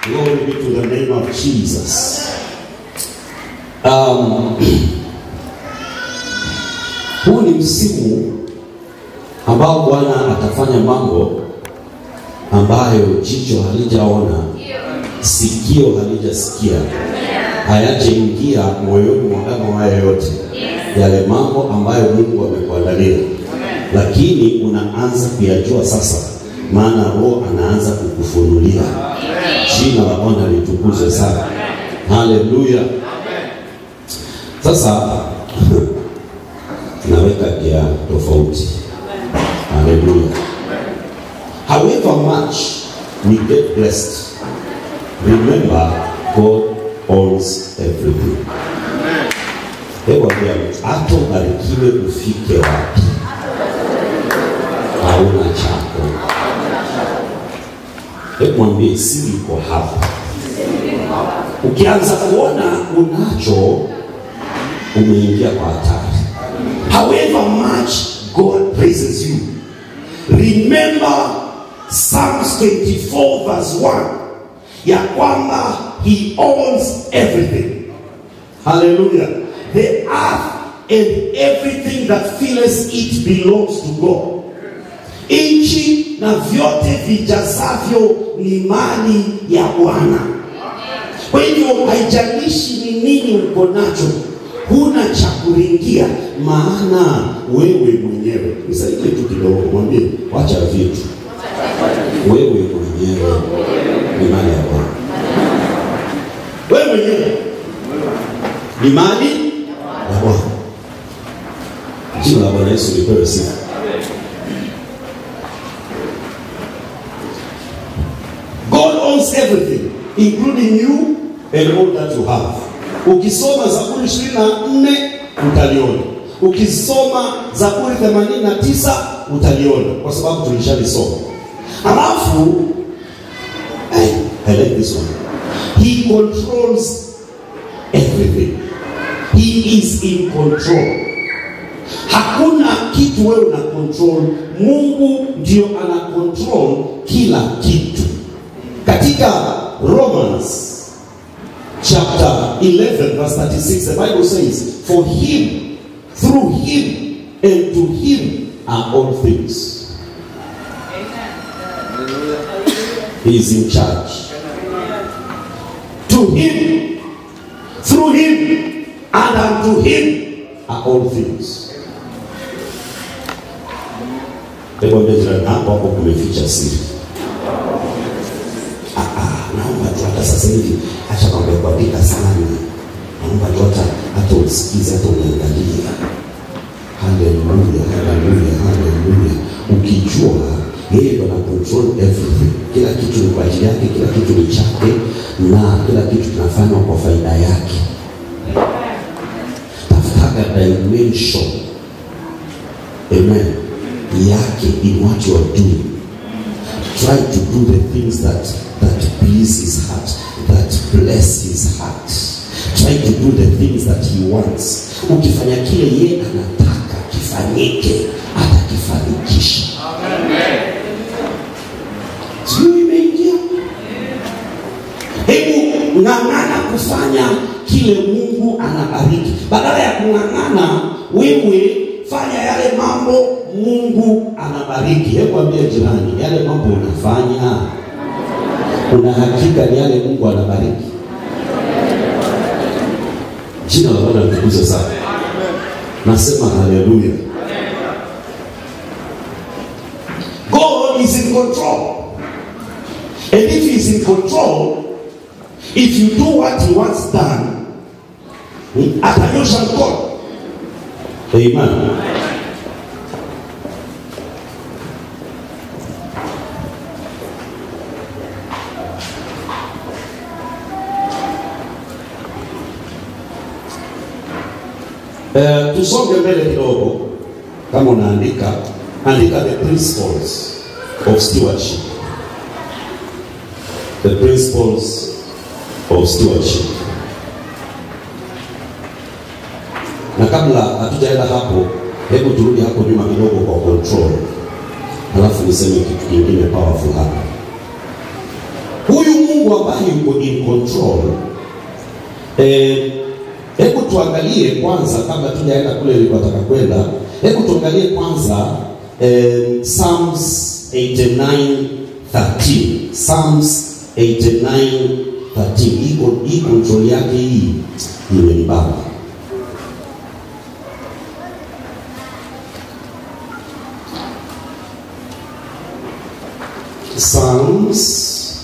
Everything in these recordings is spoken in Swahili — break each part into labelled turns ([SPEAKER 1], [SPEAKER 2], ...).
[SPEAKER 1] Glory be to the name of Jesus. Um, huu ni msimu ambao Bwana atafanya mambo ambayo jicho halijaona, sikio halijasikia, hayajaingia moyoni mwa mwanadamu yoyote, yale mambo ambayo Mungu amekuandalia, lakini unaanza kuyajua sasa, maana Roho anaanza kukufunulia. Jina la Bwana litukuzwe sana, haleluya. Sasa naweka gia tofauti, haleluya. However much we get blessed, remember God owns everything. Hebu ambia mtu, hata ubarikiwe ufike wapi, hauna chako. Hebu mwambie siri iko hapa. Ukianza kuona unacho, umeingia kwa hatari. However much God praises you, remember Psalms 24 verse 1 ya kwamba he owns everything. Hallelujah. The earth and everything that fills it belongs to God. Nchi na vyote vijazavyo ni mali ya Bwana. Kwa hivyo haijalishi ni nini uko nacho, huna cha kuringia, maana wewe mwenyewe. Nisaidie tu kidogo, mwambie wacha vitu, wewe mwenyewe ni mali ya Bwana. Wewe mwenyewe ni mali ya Bwana. Jina la Bwana Yesu lipewe sifa. God owns everything including you and all that you have. Ukisoma Zaburi 24 utaliona. Ukisoma Zaburi 89 utaliona kwa sababu tulishalisoma. Alafu hey, I like this one. He controls everything. He is in control. Hakuna kitu wewe una control. Mungu ndio ana control kila kitu. Katika Romans chapter 11 verse 36 the Bible says for him through him and to him are all things. He is in charge. To him, through him, and unto him are all things. Hebu ambia jirani hapo hapo kumeficha siri. Ah, ah, naomba tu hata sasa hivi acha mambo ya kuandika sana. Naomba tu hata hata usikize hata unaangalia. Haleluya, haleluya, haleluya. Ukijua yeye ndo ana control everything. Kila kitu ni kwa ajili yake, kila kitu ni chake na kila kitu kinafanywa kwa faida yake. Tafutaka dimension amen yake in what you are doing. Try to do the things that that please his heart, that bless his heart. Try to do the things that he wants. Ukifanya kile yeye anataka kifanyike, atakifanikisha. Sijui imeingia. Hebu ng'ang'ana kufanya kile Mungu anabariki, badala ya kung'ang'ana wewe fanya yale mambo Mungu anabariki. Hebu ambia jirani, yale mambo unafanya una hakika ni yale Mungu anabariki. Jina la Bwana litukuzwe sana. Nasema haleluya. God is in control. And if he is in control, if you do what he wants done, atanyosha mkono. Amen. Eh, tusonge mbele kidogo. Kama unaandika, andika the principles of stewardship. The principles of stewardship. Na kabla hatujaenda hapo, hebu turudi hapo nyuma kidogo kwa control, halafu niseme kitu kingine powerful hapa. Huyu Mungu Mungu ambaye yuko in control. Eh, hebu tuangalie kwanza kabla tujaenda kule nilipotaka kwenda. Hebu tuangalie kwanza eh, Psalms 89:13. Psalms 89:13. Iko hii control yake hii imenibamba. Psalms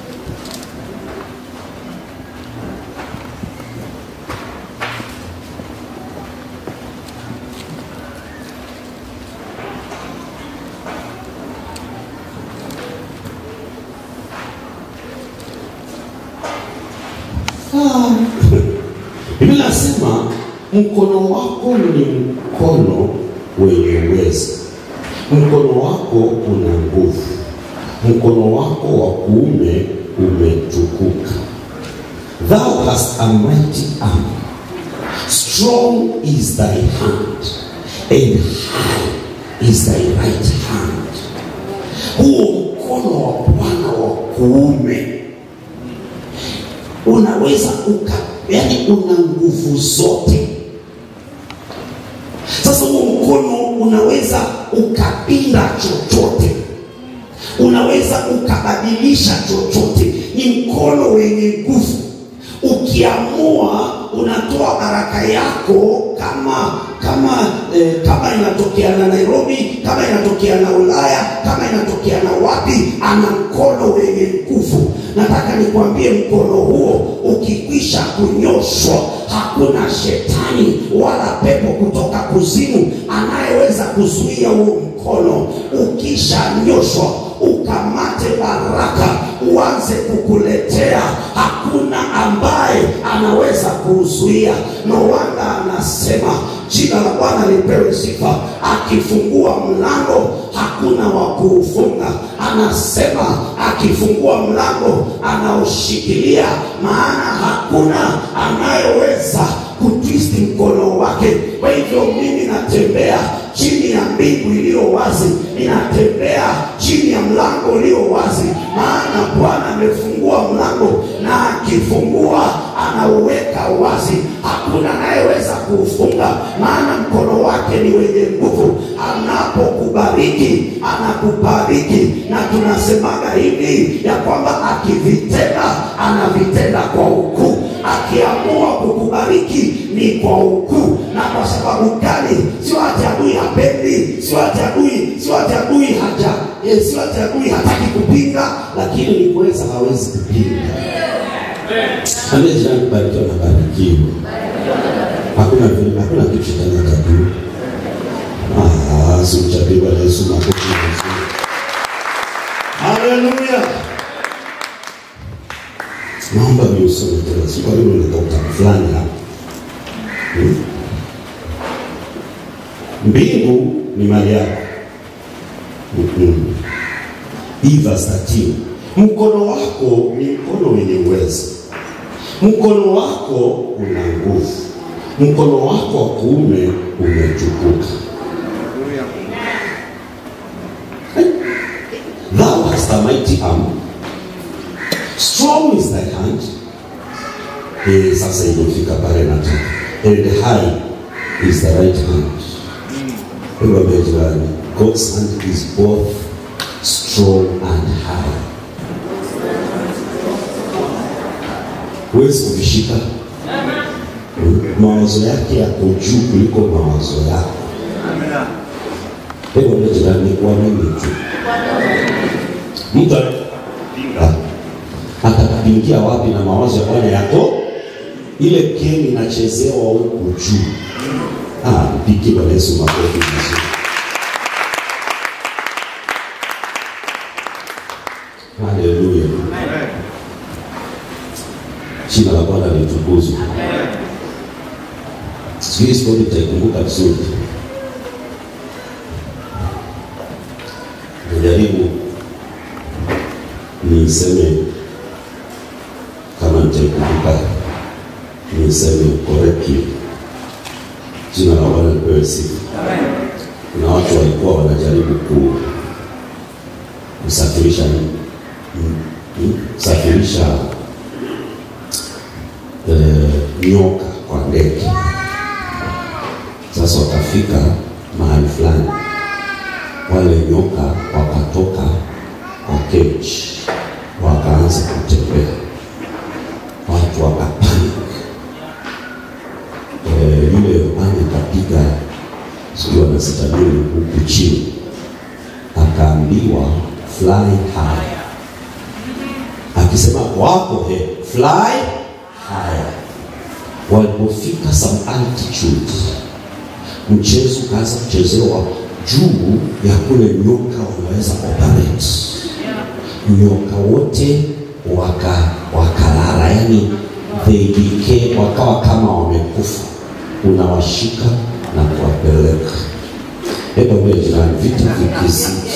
[SPEAKER 1] Ah. Biblia inasema mkono wako ni mkono wenye uwezo, mkono wako una nguvu, mkono wako wa kuume umetukuka. Thou hast a mighty arm, strong is thy hand, and high is thy right hand. Huo mkono wa Bwana wa kuume unaweza uka, yani una nguvu zote. Sasa huo mkono unaweza ukapinda chochote, unaweza ukabadilisha chochote. Ni mkono wenye nguvu. Ukiamua unatoa baraka yako kama kama eh, kama inatokea na Nairobi, kama inatokea na Ulaya, kama inatokea na wapi, ana mkono wenye nguvu. Nataka nikwambie mkono huo ukikwisha kunyoshwa, hakuna shetani wala pepo kutoka kuzimu anayeweza kuzuia huo mkono. Ukishanyoshwa ukamate baraka, uanze kukuletea, hakuna ambaye anaweza kuuzuia. No wonder anasema jina la Bwana lipewe sifa. Akifungua mlango hakuna wa kuufunga. Anasema akifungua mlango anaoshikilia, maana hakuna anayeweza kutwisti mkono wake. Kwa hivyo mimi natembea chini ya mbingu iliyo wazi, ninatembea chini ya mlango ulio wazi, maana Bwana amefungua mlango, na akifungua anauweka wazi, hakuna anayeweza kuufunga, maana mkono wake ni wenye nguvu. Anapokubariki anakubariki, na tunasemaga hivi ya kwamba akivitenda anavitenda kwa ukuu, akiamua kukubariki ni kwa ukuu. Na kwa sababu gani? Sio ati adui hapendi, sio ati adui, sio ati adui haja, eh, sio ati adui hataki kupinga, lakini ni kuweza hawezi kupinga. Ambia jirani, barikiwa na barikiwa. Hakuna vile, hakuna kitu shetani atajua. Ah, simchapie Bwana Yesu makofi mazuri. Haleluya. Naomba niusome tena, si kwa nini nitoka fulani hapa. Hmm? Mbingu ni mali yako. Mm-mm. Hii verse 13. Mkono wako ni mkono wenye uwezo, mkono wako una nguvu, mkono wako wa kuume umetukuka. Thou hast a mighty arm, strong is thy hand. Eh, sasa imefika pale nataka, and high is the right hand. Hebu ambia jirani, God's hand is both strong and high. Huwezi kuvishika. Mm, Mawazo yake yako juu kuliko mawazo yako. Hebu ambia jirani, kuamini tu. Mtu anapinga atakupingia wapi? Na mawazo ya Bwana yako, ile keni inachezewa huku juu. Ah, mpigie Bwana Yesu makofi vizuri. Haleluya. Jina la Bwana litukuzwe. Sijui stori nitaikumbuka vizuri. Najaribu niseme kama nitaikumbuka, niseme correctly. Jina la Bwana lipewe sifa. Kuna watu walikuwa wanajaribu ku kusafirisha mm, mm, kusafirisha kusafirisha eh, nyoka kwa ndege. Sasa wakafika mahali fulani, wale nyoka wakatoka kwa cage, wakaanza kutembea, watu wakapanic. Eh, yule rubani akapiga sijui wanasita nini huku chini, akaambiwa fly high, akisema wako he fly higher. Walipofika some altitude, mchezo ukaanza kuchezewa juu ya kule nyoka wanaweza operate. Nyoka wote waka wakalala, yani they became, wakawa kama wamekufa. Unawashika na kuwapeleka. Hebu ambie jirani, vita vikizidi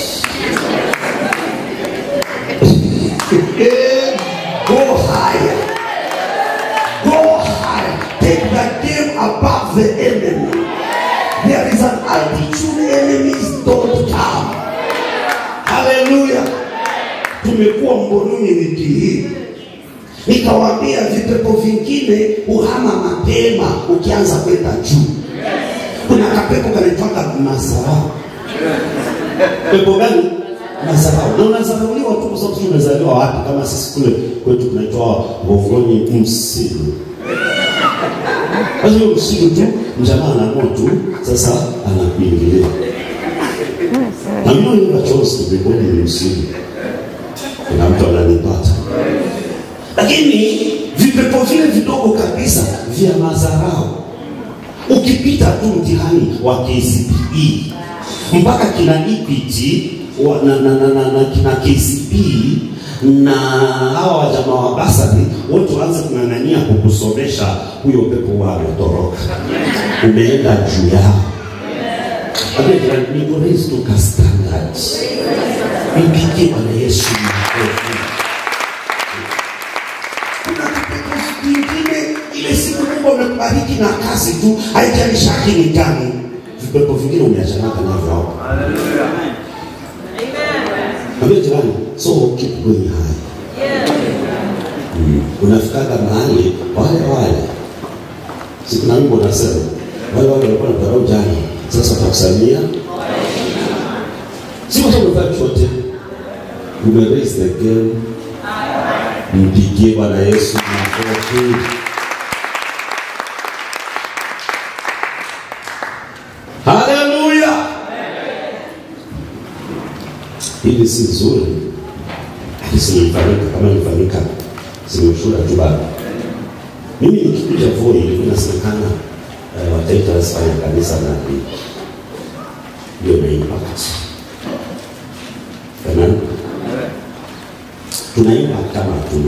[SPEAKER 1] go higher, go higher, take the game above the enemy. There is an altitude enemies don't come. Hallelujah. Tumekuwa Mbonuni wiki hii, nikawaambia vipepo vingine uhama mapema ukianza kwenda juu. Kuna kapepo kanaitwaga mazarau. Pepo gani? Mazarau. Na unazarauliwa tu kwa sababu umezaliwa wapi? Kama sisi kule kwetu kunaitwa Gongoni msilu. Basi hiyo msilu tu mjamaa anaamua tu sasa anakuingilia. Na mimi ndio chose to be born in msilu. Kuna mtu ananipata. Lakini vipepo vile vidogo kabisa vya mazarau ukipita tu mtihani wa KCPE mpaka kina Equity wa- na, na, na, na, na kina KCPE na hawa wajamaa wa basari wote waanze kung'ang'ania kukusomesha, huyo pepo huwa ametoroka, umeenda juu yao. Ambia jirani, niko raised to ka standard. Mpigie Bwana Yesu makofi. Kuna kipepo vingine ile siku Mungu amekubariki na kazi tu, haijalishaki ni gani. Vipepo vingine umeachanaga navyo hapo. Ambia jirani, so keep going high. Mm. Unafikaga mahali wale wale, si kuna wimbo unasema wale wale walikuwa na dharau jana, sasa watakusalimia. Si kwa sababu umefanya chochote, ume raise the game. Mpigie Bwana Yesu makofi. Haleluya! Hili si nzuri, lakini simefanyika kama ilifanyika, simeshuhuda tu bado. Mimi nikikuja Voi ilikuwa inasemekana eh, wataita wasifanya kanisa na hiyo na impact. Amen. Tuna impact kama hatuna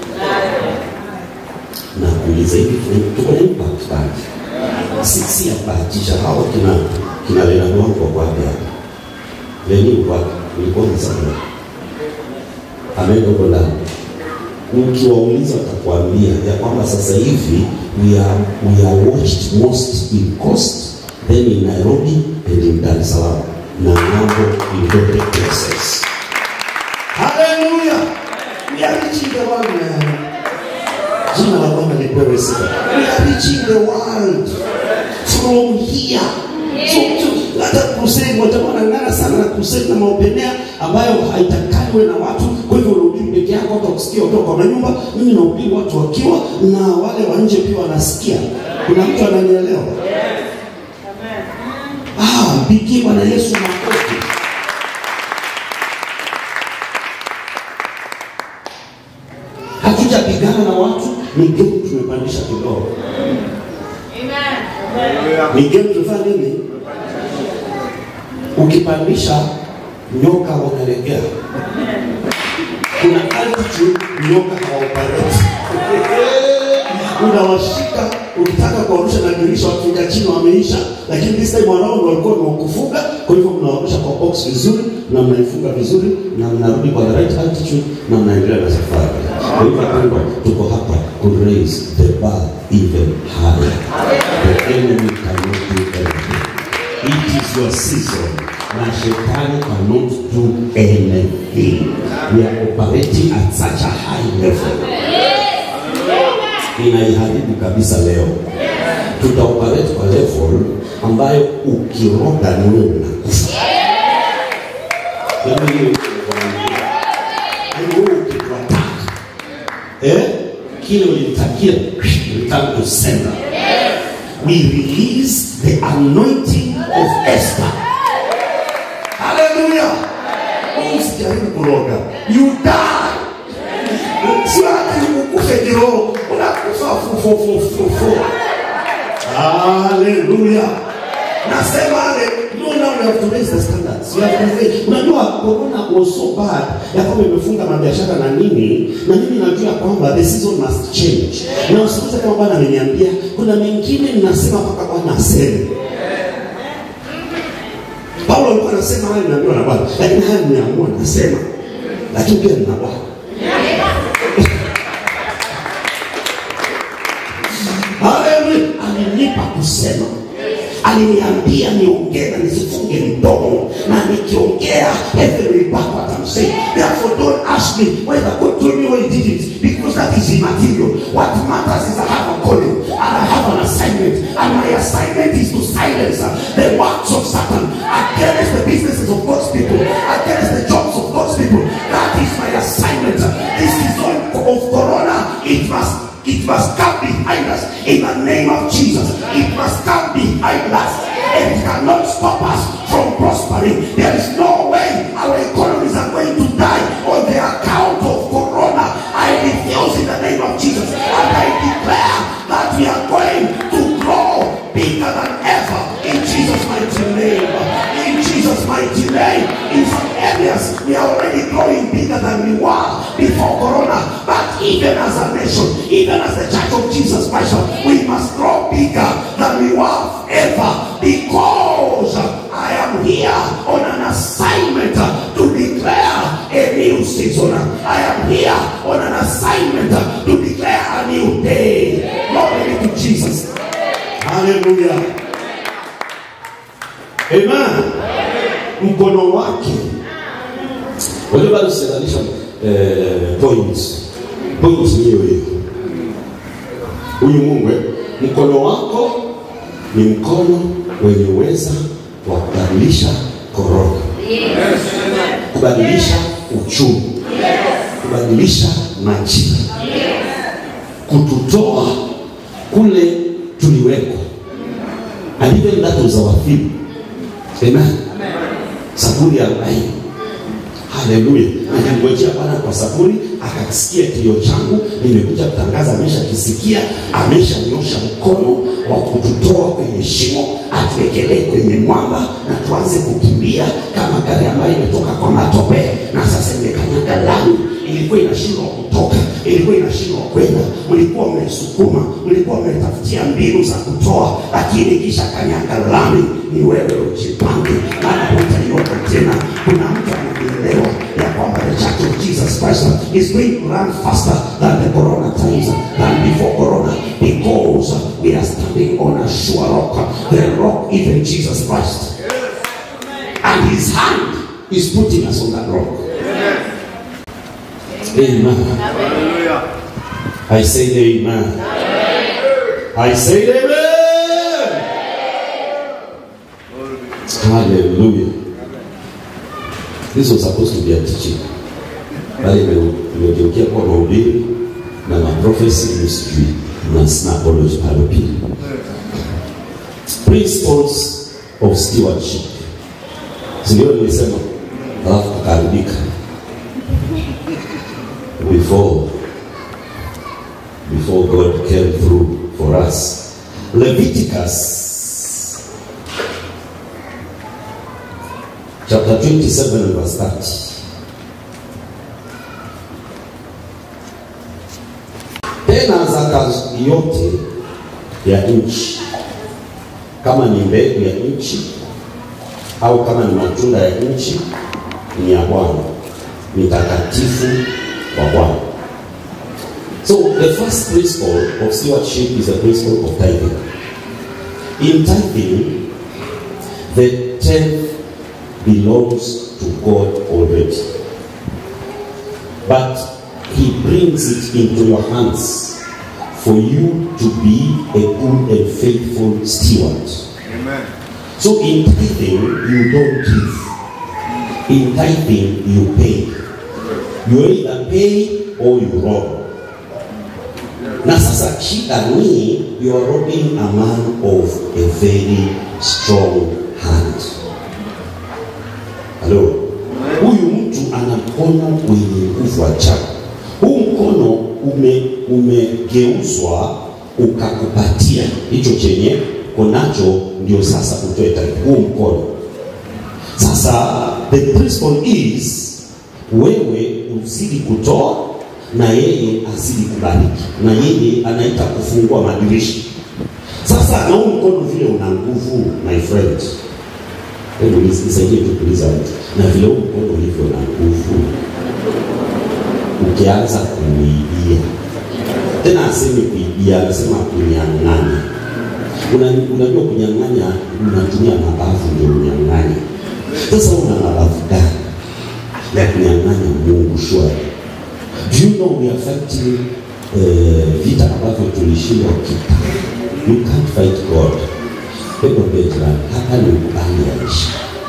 [SPEAKER 1] na kuuliza hivi tuna- tuko na impact bado? Si si ya kubahatisha. Hao kina kina Lena Mwango kwa hapa Leni kwa ulikuwa msana ameenda huko ndani. Ukiwauliza watakwambia ya kwamba sasa hivi we are, we are watched most in Coast, then in Nairobi and in Dar es Salaam na ng'ambo in both places. Hallelujah! We are reaching the world man. Jina la Bwana lipewe sifa. We are reaching the world from here. So, so, hata crusade watakuwa wanang'ana sana na crusade na maopenea ambayo haitakaniwe na watu. Kwa hivyo unahubiri peke yako, hata kusikia kutoka kwa manyumba. Mimi nahubiri watu wakiwa na wale wa nje pia wanasikia. Kuna mtu ananielewa? Ah, mpigie Bwana Yesu makofi. Hatujapigana na watu, ni game tumepandisha kidogo. Ni game tumefanya nini? Ukipandisha nyoka wanalegea. Kuna altitude nyoka hawaoperate. Unawashika ukitaka kuwarusha na dirisha wakiingia chini wameisha, lakini this time around walikuwa ni wakufuga. Kwa hivyo mnawarusha kwa box vizuri na mnaifunga vizuri na mnarudi kwa the right altitude na mnaendelea na safari. Kwa hivyo wapendwa, tuko hapa ku raise the bar even higher. The enemy cannot do anything. It is your season na shetani cannot do anything. We are operating at such a high level. Inaiharibu kabisa leo. Tutaoperate kwa level ambayo ukiroga ni wewe unakufa. Yaani hiyo yaani wewe ukituattack eh, kile ulimtakia return to sender. We release the anointing of Esther. Hallelujah. Usijaribu kuroga. You die. Sio ati ukufe kiroho, unakufa fufufufufu. Hallelujah. Nasema ale no now we have to raise the standards. We have to raise. Unajua corona was so bad ya kwamba imefunga mabiashara na nini, na mimi najua kwamba the season must change. Na usikose kama Bwana ameniambia kuna mengine ninasema mpaka Bwana aseme. Paulo alikuwa anasema haya nimeambiwa na Bwana, lakini haya nimeamua nasema, lakini pia nina Bwana. Haleluya, alinipa kusema aliniambia niongee na nisifunge mdomo na nikiongea heaven will back what I'm saying therefore don't ask me whether God told me or he didn't because that is immaterial what matters is I have a calling and I have an assignment and my assignment is to silence uh, the works of Satan against the businesses of God's people against the jobs of God's people that is my assignment this season of corona it must it must come behind us in the name of Jesus. It must come behind us. It cannot stop us from prospering. There is no way our economies are going to die on the account of Corona. I refuse in the name of Jesus. And I declare that we are going to grow bigger than ever in Jesus' mighty name. In Jesus' mighty name. In some areas, we are already growing bigger than we were before Corona. But even as a nation, even as the Church of Jesus Christ, we must grow bigger than we were ever because I am here on an assignment to declare a new season. I am here on an assignment to declare a new day. Glory to Jesus. Hallelujah. Amen. Mkono wake Wale bado sijalisha eh, points. Points ni hiyo hiyo. Huyu Mungu eh, mkono wako ni mkono wenye uweza wa kubadilisha korona, kubadilisha uchumi, kubadilisha majira, kututoa kule tuliweko. And even that was our theme. Amen. Zaburi ya arobaini. Haleluya. Nilimgojea Bwana kwa saburi, akakisikia kilio changu, nimekuja kutangaza, ameshakisikia, ameshanyosha mkono wa kututoa kwenye shimo, atuwekelee kwenye mwamba na tuanze kukimbia kama gari ambayo imetoka kwa matope na sasa imekanyaga lami. Ilikuwa inashindwa kutoka, ilikuwa inashindwa kwenda, mlikuwa mmesukuma, mlikuwa mmetafutia mbinu za kutoa, lakini kisha kanyaga lami. Ni wewe ujipange, maana hutaiona tena. Kuna mtu anaelewa ya kwamba the church of Jesus Christ is going to run faster than the corona times than before corona because we are standing on a sure rock the rock even Jesus Christ and his hand is putting us on that rock amen I say amen I say amen hallelujah this was supposed to be a teaching bali ime- imegeukia kuwa mahubiri na maprofesi sijui na snapology pale pili principles of stewardship sindio nilisema alafu kukaribika before before god came through for us leviticus chapter 27 and verse 30 tena zaka yote ya nchi kama ni mbegu ya nchi au kama ni matunda ya nchi ni ya bwana ni takatifu wa bwana so the first principle of stewardship is the principle of tithing in tithing the tenth belongs to God already. But He brings it into your hands for you to be a good and faithful steward.
[SPEAKER 2] Amen.
[SPEAKER 1] So in tithing, you don't give. In tithing, you pay. You either pay or you rob. Na sasa shida ni you are robbing a man of a very strong hand. Halo, huyu mtu ana mkono wenye nguvu ajabu. Huu mkono ume umegeuzwa ukakupatia hicho chenye konacho, ndio sasa utoe taifa. Huu mkono sasa, the principle is wewe uzidi kutoa na yeye azidi kubariki, na yeye anaita kufungua madirisha. Sasa na huu mkono vile una nguvu, my friend, hebu nis- nisaidie tu kuuliza mtu, na vile huu mkono ulivyo na nguvu, ukianza kuibia tena, asemi kuibia, anasema kunyang'anya. Una- Unajua kunyang'anya, unatumia mabavu ndio unyang'anya. Sasa una mabavu gani ya kunyang'anya Mungu shwari? Do you know we are fighting eh, vita ambavyo tulishindwa kitambo. You can't fight God. Hebu ambie jirani, hapa ni ukubali aishi.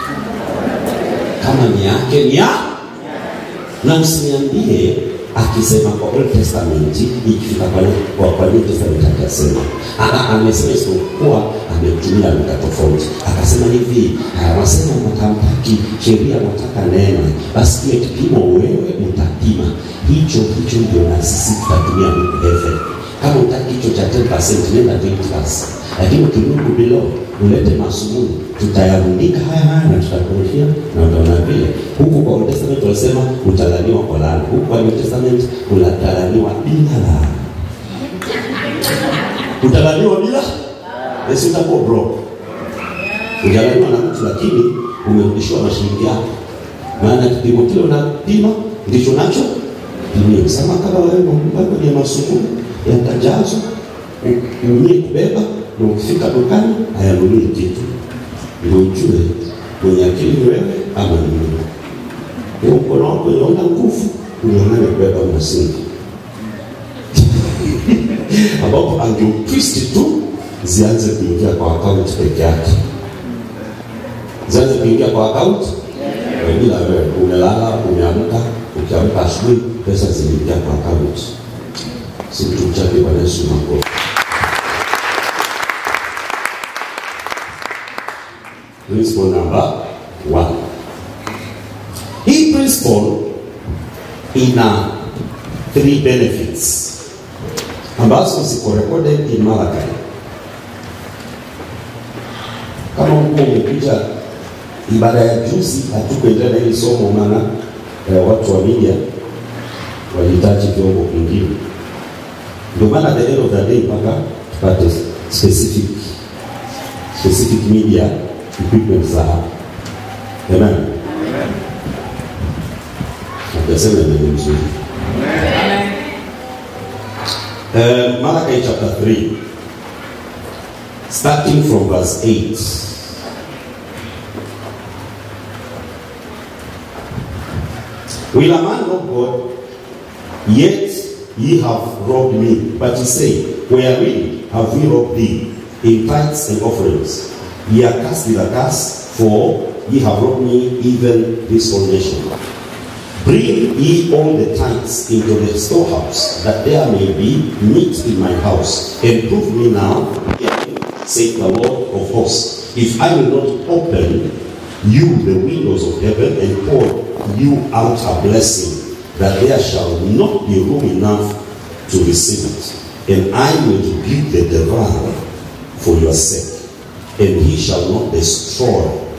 [SPEAKER 1] Kama ni yake ni ya na usiniambie akisema kwa Old Testament ikifika kwa kwa, kwa New Testament akasema Aka- amesema isipokuwa ametumia lugha tofauti akasema hivi wanasema mtamtaki sheria wataka neema basi kile kipimo wewe utapima hicho hicho ndio na sisi tutatumia huku heaven kama utaki hicho cha 10% nenda 20% lakini ukirudi bilo ulete masumuni tutayarundika haya haya na tutakurushia na utaona vile huku kwa Old Testament wanasema utalaniwa kwa laana huku kwa New Testament unatalaniwa bila laana utalaniwa bila basi utakuwa broke ujalaniwa na mtu lakini umerudishiwa mashilingi yako maana kipimo kile unapima ndicho nacho pimia sama kama wewe mambo ya masumuni yatajazwa unie kubeba na ukifika dukani hayanunui kitu ndio ujue mwenye akili ni wewe ama ni Mungu. Huo mkono wako unaona nguvu, unaonana kubeba msingi ambapo angeutwist tu zianze kuingia kwa akaunti peke yake, zianze kuingia kwa akaunti bila wewe. Umelala, umeamka, ukiamka asubuhi, pesa ziliingia kwa akaunti. Si mtu mchape Bwana Yesu makofi. Principle number one. Hii principle ina three benefits ambazo ziko recorded in Malachi. Kama huko umekuja ibada ya juzi, hatukuendelea na hili somo, maana eh, watu wa media walihitaji vyombo vingine, ndio maana at the end of the day mpaka tupate specific specific media equipment za hapa. Amen. Najasema neno mzuri. Uh, Malachi chapter 3 starting from verse 8 Will a man rob God? Yet ye have robbed me. But ye say, Wherein have we robbed thee? In tithes and offerings. Ye are cast with a curse, for ye have robbed me, even this whole nation. Bring ye all the tithes into the storehouse, that there may be meat in my house. And prove me now, saith the Lord of hosts, if I will not open you the windows of heaven and pour you out a blessing, that there shall not be room enough to receive it. And I will rebuke the devourer for your sake, and he shall not destroy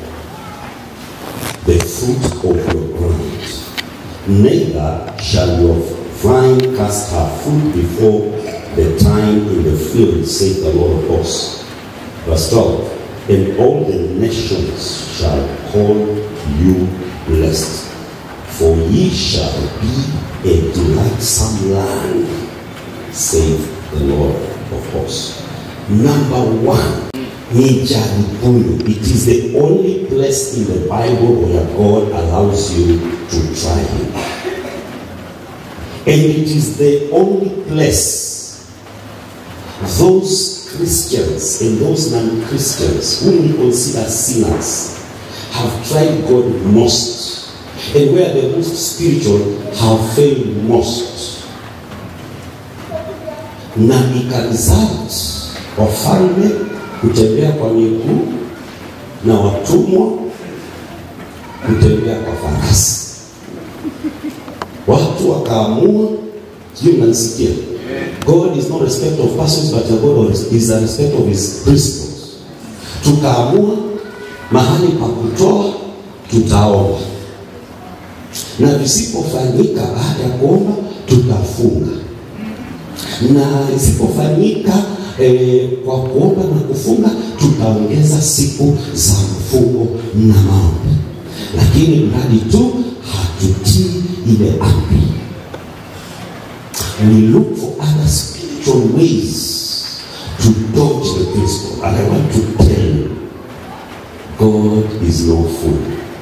[SPEAKER 1] the fruit of your ground. Neither shall your vine cast her fruit before the time in the field, saith the Lord of hosts. Verse 12. And all the nations shall call you blessed, for ye shall be a delightsome land, saith the Lord of hosts. Number one, ni jaribuni. It is the only place in the Bible where God allows you to try him. And it is the only place those Christians and those non-Christians whom we consider sinners have tried God most and where the most spiritual have failed most na ikaresult wafalme kutembea kwa miguu na watumwa kutembea kwa farasi watu wakaamua sijui mnanisikia god is not respect of persons but god is a respect of his principles tukaamua mahali pa kutoa tutaomba na visipofanyika baada ya kuomba tutafunga na isipofanyika eh, kwa kuomba na kufunga tutaongeza siku za mfungo na maombi lakini mradi tu hatutii ile amri we look for other spiritual ways to dodge the principle and i want to tell you god is no fool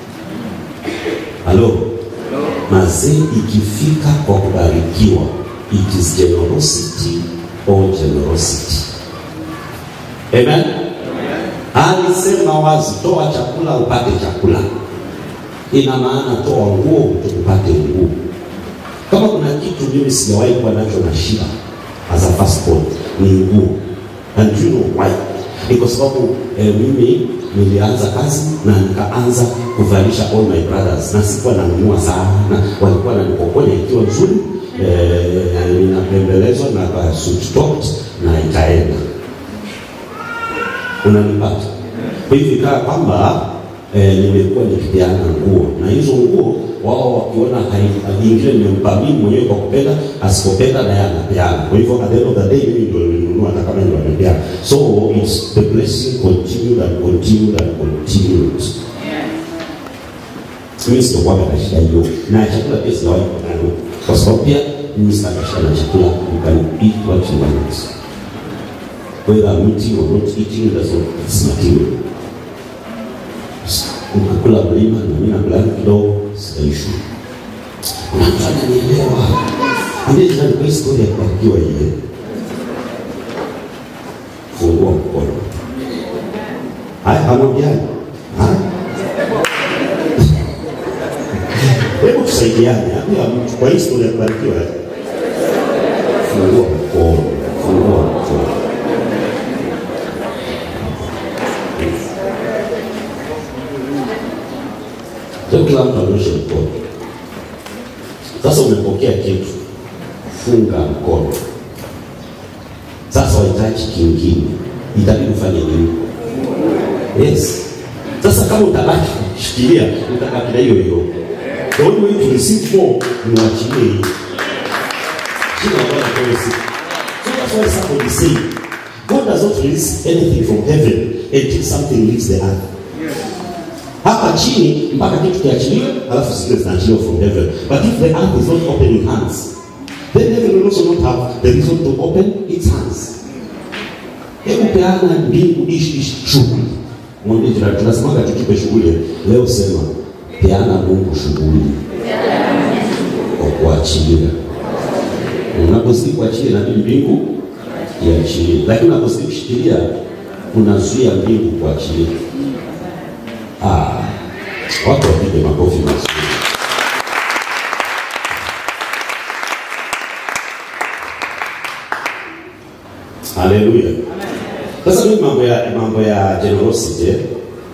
[SPEAKER 1] halo mazee ikifika kwa kubarikiwa it is generosity or generosity amen alisema wazi toa chakula upate chakula ina maana toa nguo upate nguo kama kuna kitu mimi sijawahi kuwa nacho na shida as a passport ni nguo and you know why ni kwa sababu eh, mimi nilianza kazi na nikaanza kuvalisha all my brothers na sikuwa nanunua sana walikuwa nanikokonya ikiwa nzuri eh, ninapembelezwa na kasuttot na ikaenda unanipata kwa hivyo ikawa kwamba eh, nimekuwa nikipeana nguo na hizo nguo wao wakiona hai- ingine nimempa mimi mwenyewe kwa kupenda asipopenda naye anapeana kwa hivyo at the end of the day mimi ndio nilinunua hata kama ndio amepeana so it's the blessing continued and continued and continued mimi sikuwa na shida hiyo na chakula pia sijawahi kuwa nayo kwa sababu pia mimi sina shida na chakula you can eat what you want whether I'm eating or not eating that's not it's material ukakula mlima na mimi nakula kidogo sitaishu unafanya nielewa ambie jirani kwa historia ya kubarikiwa hiyo fungua mkono haya hamwambiani haya hebu tusaidiane ambia mtu kwa historia ya kubarikiwa fungua mkono fungua mkono Sio kila mtu anyoshe mkono. Sasa umepokea kitu, funga mkono. Sasa wahitaji kingine, itabidi ufanye nini? Yes. Sasa kama utabaki kushikilia, utabaki na hiyo hiyo. The only way to receive more ni uachilie hiyo. Jina la Bwana lipewe sifa. So that's why somebody say, God does not release anything from heaven until something leaves the earth hapa chini mpaka kitu kiachiliwe alafu zingine zinaachiliwa from heaven but if the earth is not opening hands then heaven will also not have the reason to open its hands hebu peana mbingu ishi ishi shughuli mwambie jirani tunasemaga tukipe shughuli leo sema peana mungu shughuli kwa kuachilia unapozidi kuachilia inabidi mbingu iachilie lakini unapozidi kushikilia unazuia mbingu kuachilia Ah, watu wapige makofi mazuri. Haleluya. Sasa mimi mambo ya mambo ya generosity eh,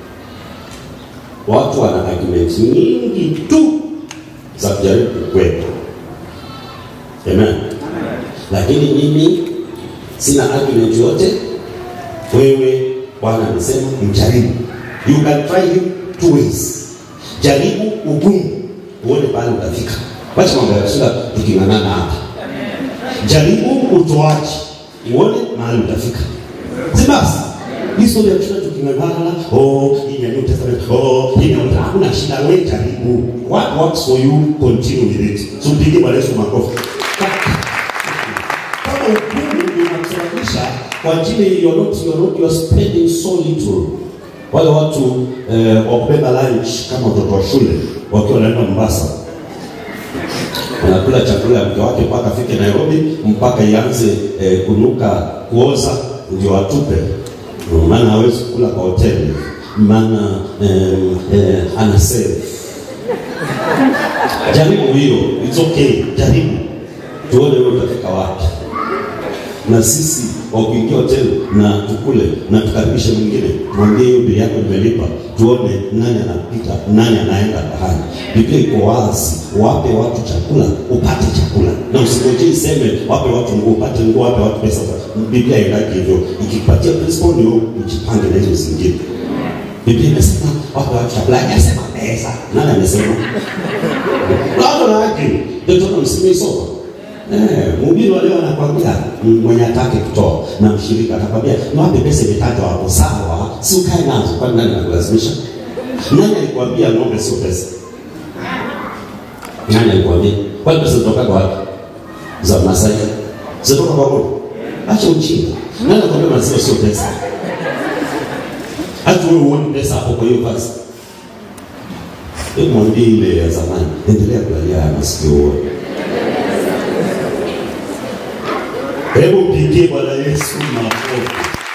[SPEAKER 1] watu wana argument nyingi tu za kujaribu kukwepa. Amen. Lakini mimi sina argument yote. Wewe Bwana amesema mjaribu. You can try him two ways. Jaribu ugumu uone pale utafika. Wacha mambo ya shida tuking'ang'ana hapa. Jaribu utoaji uone mahali utafika. Si basi? Hizo ndio tuna tuking'ang'ana, oh, hii ni New Testament, oh, hii ni hakuna shida wewe jaribu. What works for you continue with it. So mpige Bwana Yesu makofi. Kama ugumu unakusababisha kwa ajili you're not, you're not, you're spending so little. Wale watu eh, wa kubeba lunch kama watoto wa shule wakiwa wanaenda Mombasa wanakula chakula ya mke wake mpaka afike Nairobi, mpaka ianze eh, kunuka kuoza, ndio watupe, maana hawezi kula kwa hoteli, maana eh, eh, ana save. Jaribu hiyo, it's okay, jaribu tuone wewe utafika wapi. Na sisi wa kuingia hoteli na tukule na tukaribishe mwingine, mwambie hiyo bili yako nimelipa, tuone nani anapita, nani anaenda bahari. Biblia iko wazi, wape watu chakula upate chakula, na usingojee iseme wape watu nguo upate nguo, wape watu pesa. Biblia haendaki hivyo, ikipatia principle ndio ujipange na hizo zingine. Biblia imesema wape watu chakula, hajasema pesa. Nani amesema? Watu wanawake ndio tuna msimii soko Eh, mhubiri wa leo anakwambia mm, mwenye atake kutoa na mshirika atakwambia niwape pesa imetajwa hapo, sawa, si ukae nazo. Kwani nani anakulazimisha? Nani alikwambia ng'ombe sio pesa? Nani alikwambia? Kwani pesa zinatoka wapi? Za Masai zinatoka kwa ng'ombe? Acha ujinga. Nani alikwambia maziwa sio pesa? Hata wewe uone pesa hapo kwa hiyo basi. Hebu mwambie ile ya zamani, endelea kulalia haya masikio uone. Hebu mpigie Bwana Yesu makofi.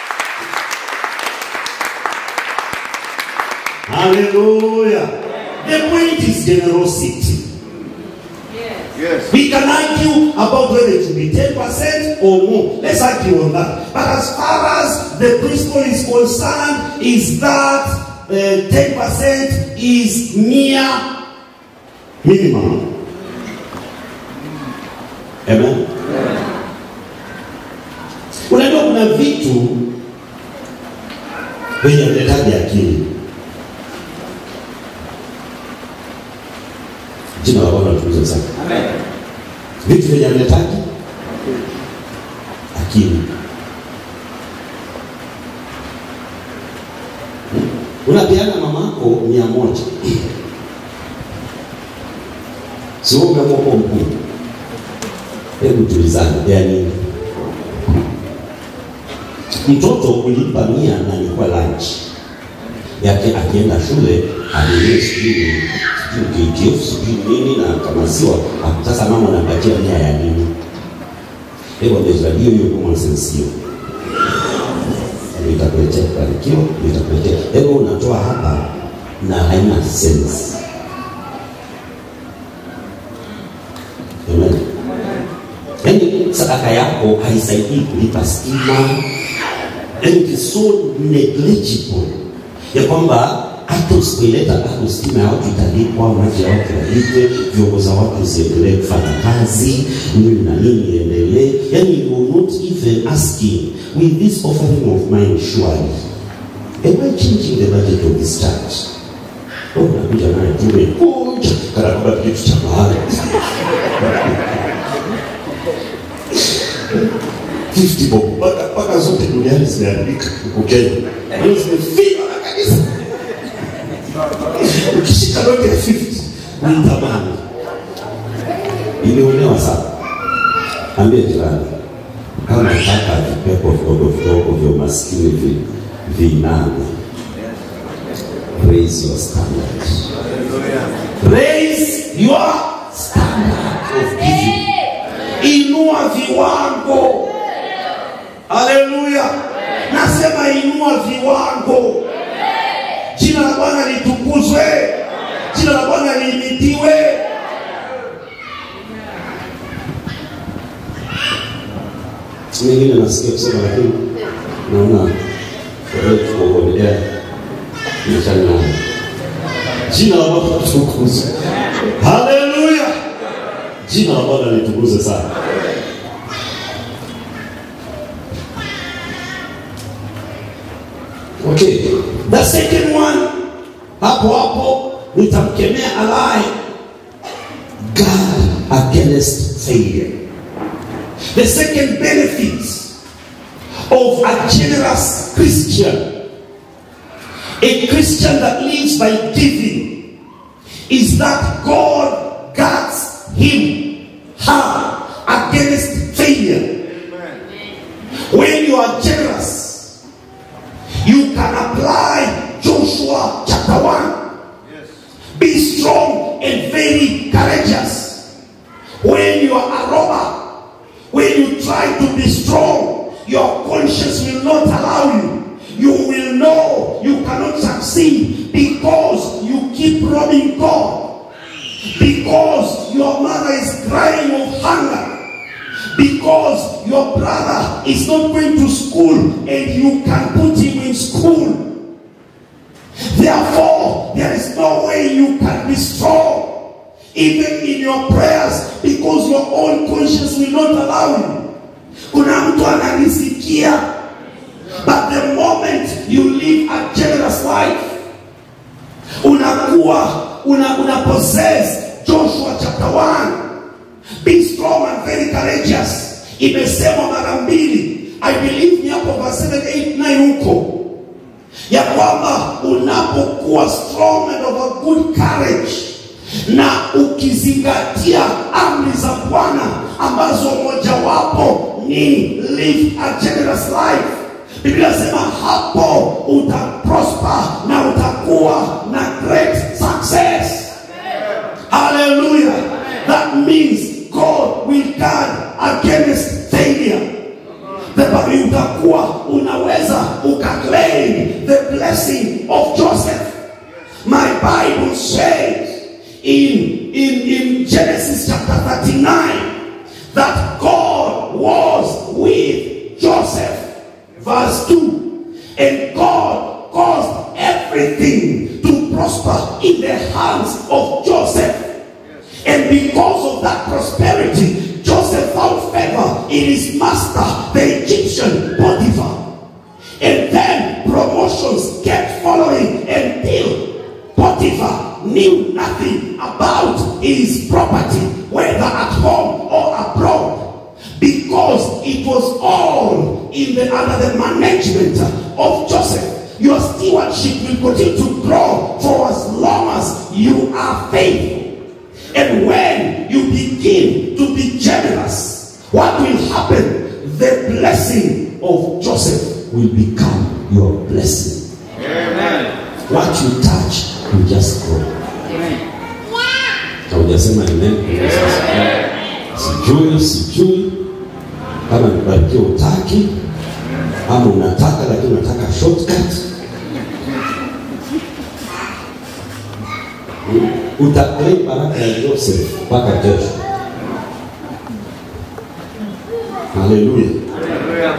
[SPEAKER 1] Hallelujah. The point is generosity.
[SPEAKER 2] Yes.
[SPEAKER 1] We can argue about whether it should be 10% or more. Let's argue on that. But as far as the principle is concerned, is that uh, 10% is mere minimum. Amen. Unajua kuna vitu venye vinahitaji akili. Jina la Bwana litukuzwe sana. Vitu vyenye vinahitaji akili. Hmm? Unapeana mamako mia moja si wewe umeamua kuwa mkuu. Hebu tulizane, ya nini? Mtoto ulimpa mia na alikuwa lunch yake, akienda shule alinunue sijui sijui KTF sijui nini na kamaziwa. Sasa mama unampatia mia ya nini? Hebu amezadio hiyo kwa mwansensio itakuletea kubarikiwa, itakuletea hebu unatoa hapa na haina sense. Amen. Yaani sadaka yako haisaidii kulipa stima, and it is so negligible ya kwamba hata usipoileta bado stima ya watu italipwa, maji ya watu yalipwe, vyombo za watu ziendelee kufanya kazi, nini na nini iendelee. Yani you are not even asking with this offering of mine surely am I changing the budget of this church? Oh, nakuja naye tumekuja kana kwamba kitu cha maana 50 bob mpaka mpaka zote duniani zimeandika huko Kenya. Hiyo zimefiwa na kanisa. Ukishika noti ya 50 ni tamani. Ilionewa sana. Ambie jirani kama nataka vipepo vidogo vidogo vya umaskini vi, vinane. Raise your standard. Raise your standard of giving. Inua viwango. Haleluya! Nasema inua viwango. Jina la Bwana litukuzwe, jina la Bwana lihimidiwe. Mengine nasikia kusema, lakini naona tukuongelea mchana. Jina la Bwana litukuzwe, haleluya! Jina la Bwana litukuzwe sana. Okay. The second one hapo hapo nitamkemea alaye guard against failure. The second benefit of a generous Christian, a Christian that lives by giving, is that God guards him, her against failure. When you are generous robbing God because your mother is crying of hunger because your brother is not going to school and you can put him in school. Therefore, there is no way you can be strong, even in your prayers, because your own conscience will not allow you. Kuna mtu ananisikia, but the moment you live a generous life, unakuwa una, una possess Joshua chapter 1 Be strong and very courageous. Imesemwa mara mbili. I believe ni hapo verse 7, 8, 9 huko. Ya kwamba unapokuwa strong and of a good courage na ukizingatia amri za Bwana ambazo mojawapo ni live a generous life. Biblia inasema hapo utaprosper na utakuwa na great success. Hallelujah. That means God will guard against failure. The Bible utakuwa unaweza ukaclaim the blessing of Joseph. My Bible says in, in, in Genesis chapter 39 that God was with Joseph. Verse 2 And God caused everything to prosper in the hands of Joseph. And because of that prosperity, Joseph found favor in his master, the Egyptian Potiphar. And then promotions kept following until Potiphar knew nothing about his property, whether at home or abroad, because it was all in the under the management of Joseph. Your stewardship will continue to grow for as long as you are faithful. And when you begin to be generous, what will happen? The blessing of Joseph will become your blessing.
[SPEAKER 2] Amen.
[SPEAKER 1] What you touch will just grow.
[SPEAKER 2] Amen.
[SPEAKER 1] Haujasema amen. Sijui, sijui kama nibarikiwa utaki ama unataka lakini unataka shortcut. Utaclaim baraka ya Joseph mpaka kesho. Haleluya.
[SPEAKER 2] Hallelujah.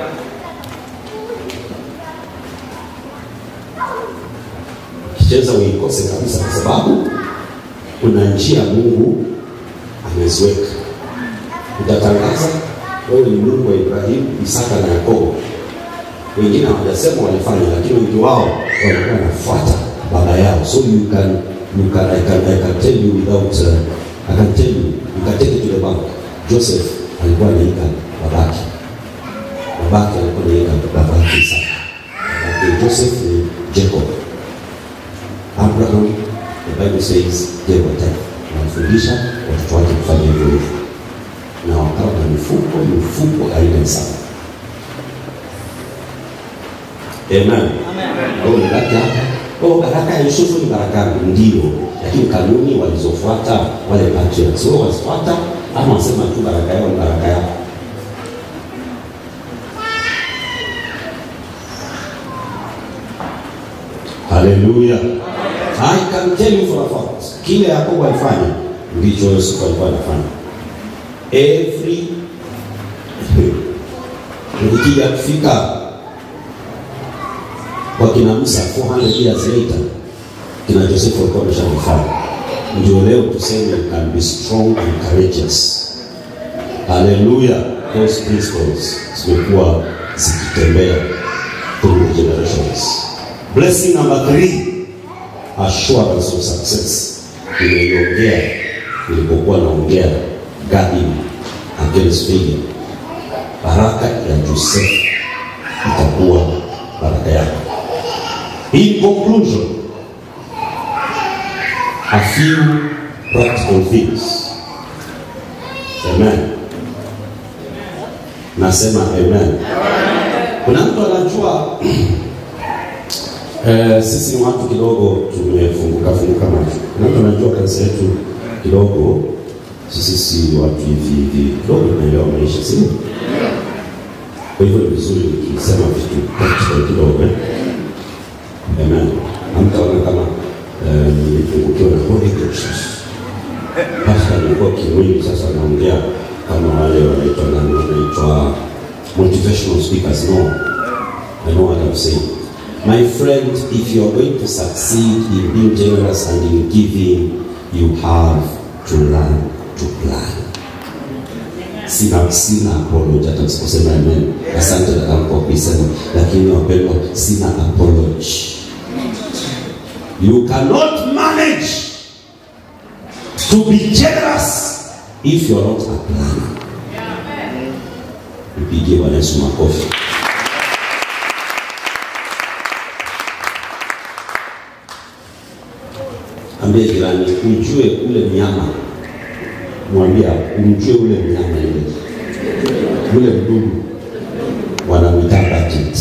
[SPEAKER 1] Kicheza uikose kabisa, kwa sababu kuna njia Mungu ameziweka. Utatangaza wewe ni Mungu wa Ibrahimu, Isaka na Yakobo. Wengine hawajasema walifanya, lakini wengi wao walikuwa wanafuata baba yao. So you can you can I can, I can tell you without uh, I can tell you you can take it to the bank. Joseph alikuwa anaika babake, babake alikuwa anaika babake Isaka, babake Joseph ni Jacob. Abraham, the Bible says gave a tithe. Anafundisha watoto wake kufanya hivyo hivyo, na wakawa na mifuko mifuko aina sana. Amen. Au baraka hapa. Oh, baraka ya Yusufu ni baraka ndio, lakini kanuni walizofuata wale patriarchs wao wasifuata, ama wasema tu baraka yao ni baraka yao. Haleluya. I can tell you for a fact, kile Yakobo alifanya ndicho Yusufu alikuwa anafanya. Every ukija kufika kwa kina Musa 400 years later, kina Joseph walikuwa wameshakifanya. Ndio leo tuseme you can be strong and courageous. Haleluya. Those principles zimekuwa zikitembea through the generations. Blessing number three, assurance of success. Nimeiongea nilipokuwa naongea guarding against failure. Baraka ya Joseph itakuwa baraka yako. In conclusion, a few practical things. Amen. Nasema amen. Kuna mtu anajua Eh, sisi ni watu kidogo tumefunguka funguka macho. Kuna mtu anajua kanisa yetu kidogo, sisi si watu hivi hivi kidogo tunaelewa maisha, si ndio? Kwa hivyo ni vizuri nikisema vitu practical kidogo eh? Amen. Hamtaona kama eh, nilipungukiwa na Holy Ghost. Pastor nilikuwa kimwili, sasa naongea kama wale wanaitwa nani, wanaitwa motivational speakers. No, I know what I'm saying. My friend, if you are going to succeed in being generous and in giving, you have to learn to plan. Sina sina apology hata msiposema amen. Asante dada kwa kuisema, lakini wapendwa, sina apology. You cannot manage to be generous if you're not a planner. Mpigie Bwana Yesu makofi. Ambie jirani, ujue ule mnyama, mwambia umjue ule mnyama ile, ule mdudu wanamwita budget.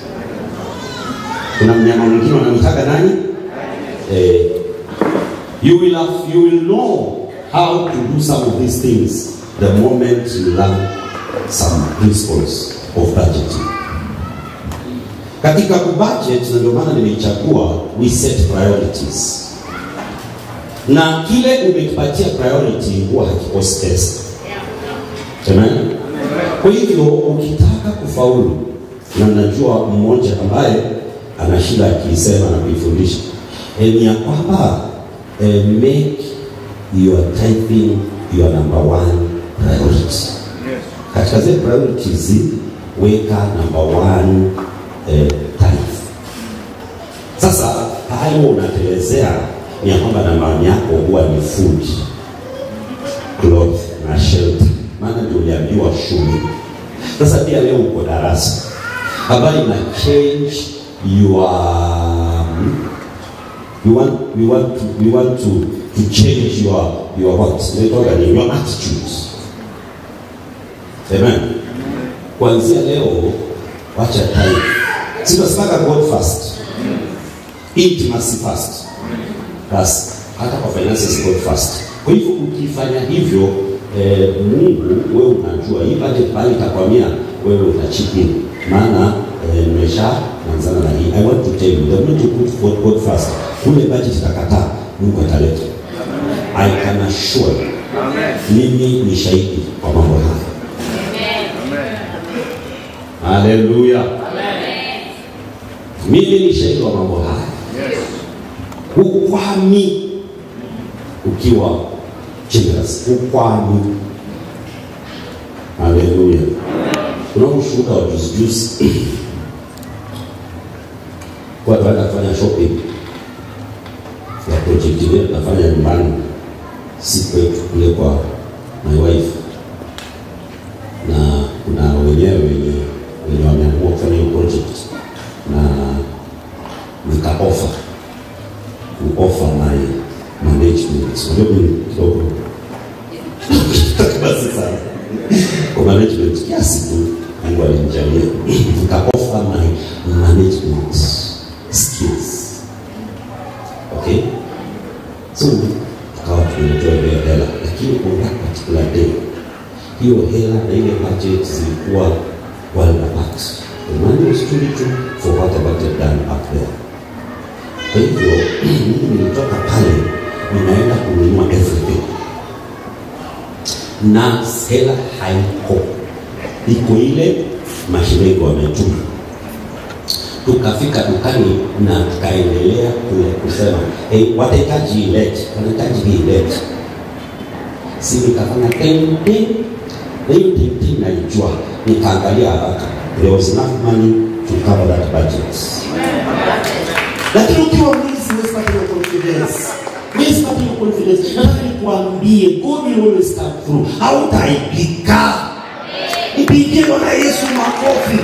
[SPEAKER 1] Kuna mnyama mwingine wanamwitaga nani? Eh, you will have, you will know how to do some of these things the moment you learn some principles of budgeting. Katika kubudget, na ndio maana nimeichagua we set priorities na kile umekipatia priority huwa hakikosi pesa. Amen. Kwa hivyo ukitaka kufaulu, na najua mmoja ambaye ana shida akiisema na kuifundisha eh, ni ya kwamba eh, make your tithing your number one priority. Katika zile priorities weka number one eh, tithe. Sasa hayo unatelezea ni ya kwamba nambari yako huwa ni food, cloth na shelter, maana ndio uliambiwa shule. Sasa pia leo uko darasa ambayo ina change your we want we want to we want to to change your your what inaitwa ni your attitude. Amen. Kuanzia leo wacha time. Sinasemaga God first. Intimacy first. Basi hata kwa finances God first. Kwa hivyo ukifanya hivyo eh, Mungu wewe unajua hii budget bali itakwamia wewe utachip in. Maana eh, nimesha anzana na hii. I want to tell you the moment you put God, God first, kule budget itakataa, Mungu ataleta. I can assure you,
[SPEAKER 2] Amen.
[SPEAKER 1] mimi ni shahidi kwa mambo haya.
[SPEAKER 2] Amen.
[SPEAKER 1] Haleluya. Mimi ni shahidi wa mambo haya.
[SPEAKER 2] Yes.
[SPEAKER 1] Ukwami ukiwa generous, ukwami. Haleluya. Kuna ushuhuda wa juzi juzi, kwa tuenda kufanya shopping ya project ile tunafanya nyumbani, si kwetu, kule kwa my wife, na kuna wenyewe wenye wenye wameamua kufanya hiyo project na nika offer ku offer my management. Unajua mimi kidogo basi sana kwa management kiasi tu Mungu alinijalia nika offer my management skills. Okay, so tukawa tumetoa hiyo hela, lakini on that particular day hiyo hela na ile budget zilikuwa well apart. The money was too little for what I wanted done up there. Kwa hivyo mimi nilitoka pale ninaenda kununua everything na hela haiko, iko ile mashine iko wametuma. Tukafika dukani na tukaendelea kule kusema hey, watahitaji ilete, wanahitaji hii ilete. Si nikafanya tempe na hiyo tempe naijua, nikaangalia haraka, there was enough money to cover that budget lakini ukiwa mwizi huwezi pata hiyo confidence huwezi pata hiyo confidence nataka nikuambie god will always come through hautaibika ipigie bwana yesu makofi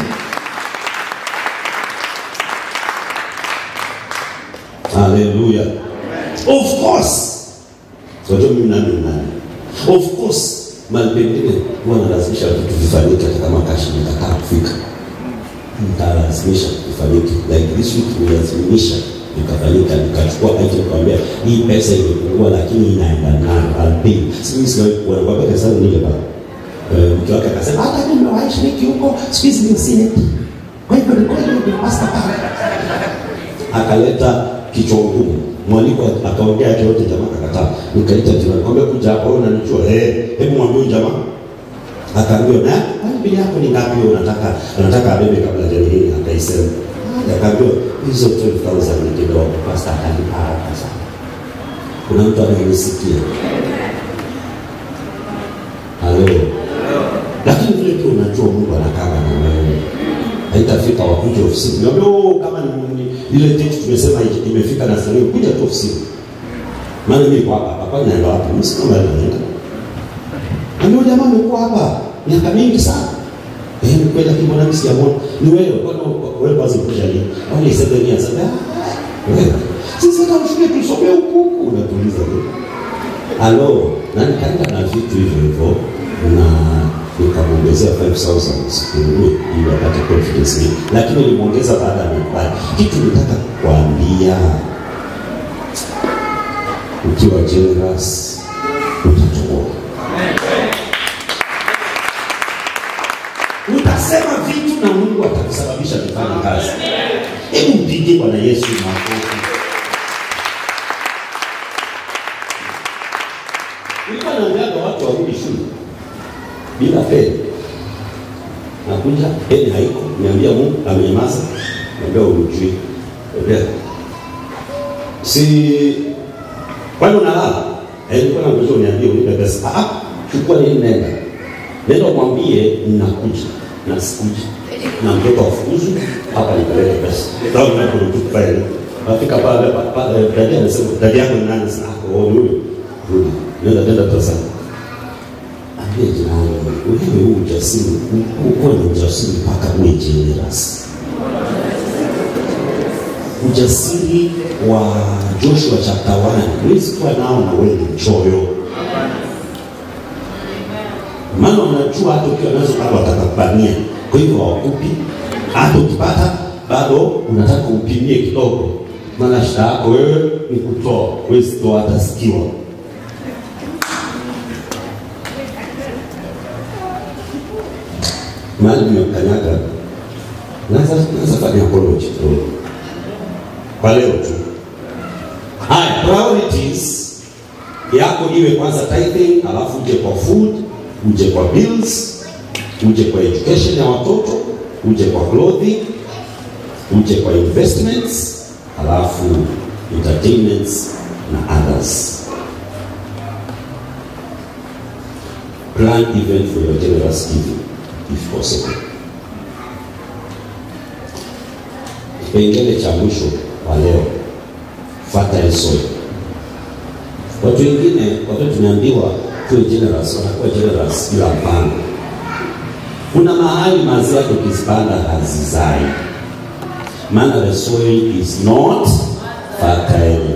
[SPEAKER 1] haleluya of course wajua mimi nani nani of course mali pengine huwa nalazimisha vitu vifanyike hata kama kashi nikataa kufika nitalazimisha ifanyike like this week nililazimisha ikafanyika nikachukua item kwambia hii pesa imepungua lakini inaenda nayo I'll pay sisi sisi wanakuwa pesa sana nile pale Eh, mke wake akasema hata mimi nimewahi shiriki huko siku hizi ni sine kwa hivyo ni kweli ni master pale akaleta kichwa ngumu mwaliko akaongea yake yote, jamaa akakataa. Nikaita jirani, kwambia kuja hapa, wewe unanijua eh, hebu mwambie huyu jamaa. Akaambiwa na kwani bili yako ni ngapi? wewe Unataka unataka abebe kabla jani hili, akaisema. Akaambiwa hizo 12000 ni kidogo, pastor akalipa haraka sana. Kuna mtu anayenisikia? Halo. Lakini vile tu unajua Mungu anakaa na wewe. Haitafika wakuje ofisini. Niambia oh, kama ni ni- ile date tumesema ije- imefika na sasa kuja tu ofisini. Maana mimi kwa hapa hapa naenda wapi? Mimi sina mahali naenda. Ndio jamaa amekuwa hapa miaka mingi sana. Eh, ni kweli lakini mbona mimi sijamuona? Ni wewe kwani wewe kwanza kuja lini? Au ni sasa ni sasa? Wewe. Sisi hata ushike tusomee huku huku unatuliza tu. Halo, na nikaenda na vitu hivyo hivyo na nikamwongezea 5000 siku hiyo ili apate confidence hii, lakini nilimwongeza baada ya mikubali. Kitu nitaka kuambia, ukiwa generous utatoboa. Utasema vitu na Mungu atakusababisha kufanya kazi. Hebu mpigie Bwana Yesu makofi. Nilikuwa naambiaga watu warudi shule bila peni. Nakuja peni haiko, niambia Mungu amenyamaza, niambia urujui. Niambia si kwani unalala? Eh, nilikuwa nakuja uniambie unipe pesa. Ah, ah, chukua nini nenda. Nenda umwambie ninakuja na sikuja. Na mtoto afukuzu hapa nipeleke pesa. Ndio ninakurutuka pale. Afika pale pale dada anasema dada yako ni nani sana? Oh, ni huyo. Rudi. Nenda tenda pesa. Ambie jirani, wewe huu ujasiri, uko ni ujasiri mpaka uwe generous. Ujasiri wa Joshua chapter 1 huwezi kuwa nao na wewe ni mchoyo. Maana unajua hata ukiwa nazo bado watakupania, kwa hivyo hawakupi. Hata ukipata bado unataka upimie kidogo, maana shida yako wewe ni kutoa, huwezi toa hata sikiwa. mahali nimekanyaga naanza naanza fanya apology kidogo kwa leo tu. Haya, priorities yako iwe kwanza tithing, alafu uje kwa food, uje kwa bills, uje kwa education ya watoto, uje kwa clothing, uje kwa investments, alafu entertainments na others. Plan even for your generous giving if possible. Kipengele cha mwisho wa leo, fertile soil. Watu wengine wakati tumeambiwa tuwe generous, wanakuwa generous bila mpango. Kuna mahali mazao yake ukizipanda hazizai, maana the soil is not fertile.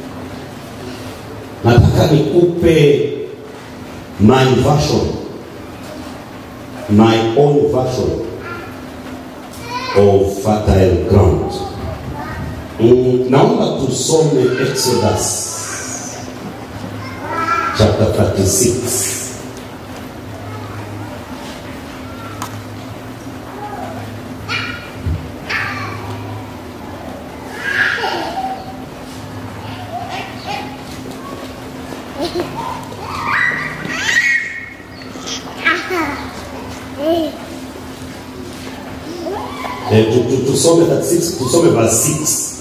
[SPEAKER 1] Nataka nikupe my version my own version of fertile ground. Mm, naomba tusome Exodus chapter 36. Eh, tu- tu- tusome 36, tusome verse 6.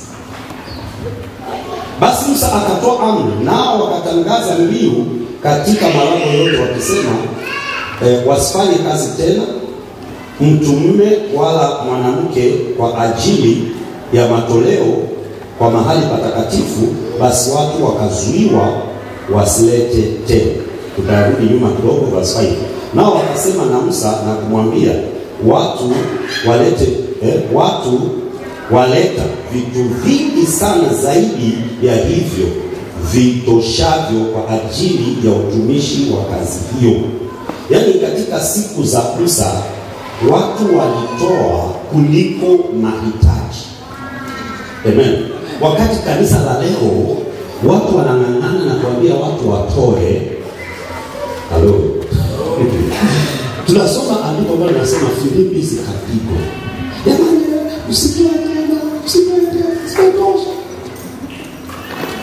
[SPEAKER 1] Basi Musa akatoa amri, nao wakatangaza mbiu katika malango yote wakisema, eh, wasifanye kazi tena mtu mume wala mwanamke kwa ajili ya matoleo kwa mahali patakatifu. Basi watu wakazuiwa wasilete tena. Tutarudi nyuma kidogo, verse 5. Nao wakasema na Musa na kumwambia watu walete eh, watu waleta vitu vingi sana zaidi ya hivyo vitoshavyo kwa ajili ya utumishi wa kazi hiyo. Yaani, katika siku za Musa watu walitoa kuliko mahitaji. Amen. Wakati kanisa la leo watu wanang'ang'ana na kuambia watu watoe. Halo. Tunasoma andiko ambalo linasema Filipi zikapigwa. Jamani, usitoe tena, usitoe tena, sitosha.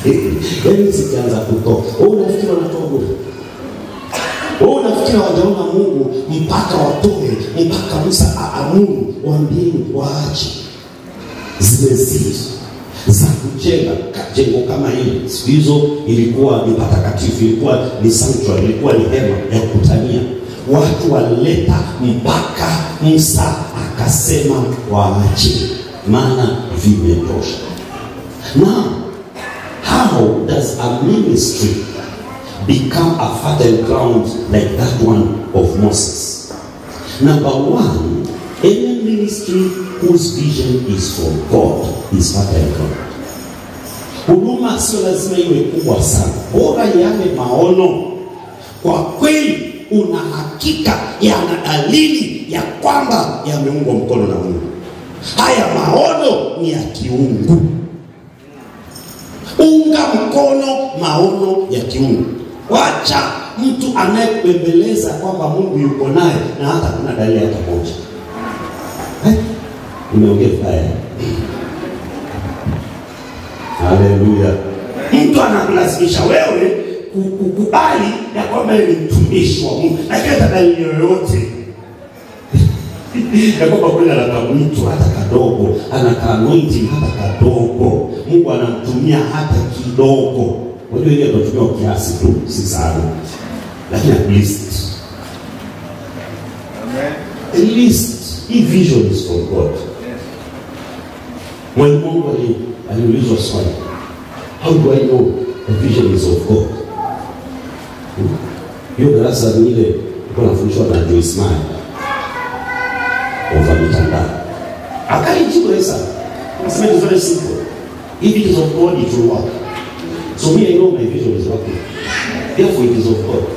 [SPEAKER 1] yaani zikianza kutoka wewe unafikiri wanatoa bure wewe unafikiri hawajaona mungu mpaka watoe mpaka musa aamuru waambieni waache zimezidi za kujenga ka- jengo kama hili siku hizo ilikuwa ni patakatifu ilikuwa ni sanctuary ilikuwa ni hema ya kukutania watu walileta mpaka musa akasema waache maana vimetosha now how does a ministry become a fertile ground like that one of moses number one any ministry whose vision is from god is fertile ground huduma sio lazima iwe kubwa sana bora yale maono kwa kweli una hakika yana dalili ya kwamba yameungwa mkono na mungu haya maono ni ya kiungu unga mkono maono ya kiungu wacha mtu anayekubembeleza kwamba mungu yuko naye na hata kuna dalili hata moja Eh, nimeongea vibaya haleluya mtu anakulazimisha wewe ku- kukubali ya kwamba yeye ni mtumishi wa mungu lakini hata dalili yoyote ya kwamba kweli anakamwitu hata kadogo anakaanointi hata kadogo mungu anamtumia hata kidogo unajua ile anatumia kiasi tu si sana lakini at least at least hii vision is from god mwalimu mungu ali- aliulizwa swali how do i know the vision is of god Hmm? hiyo darasa ni ile ilikuwa nafundishwa na Joyce Meyer over mitandao akaijibu Esa akasema it is very simple if it is of God it will work so me I know my vision is working therefore it is of God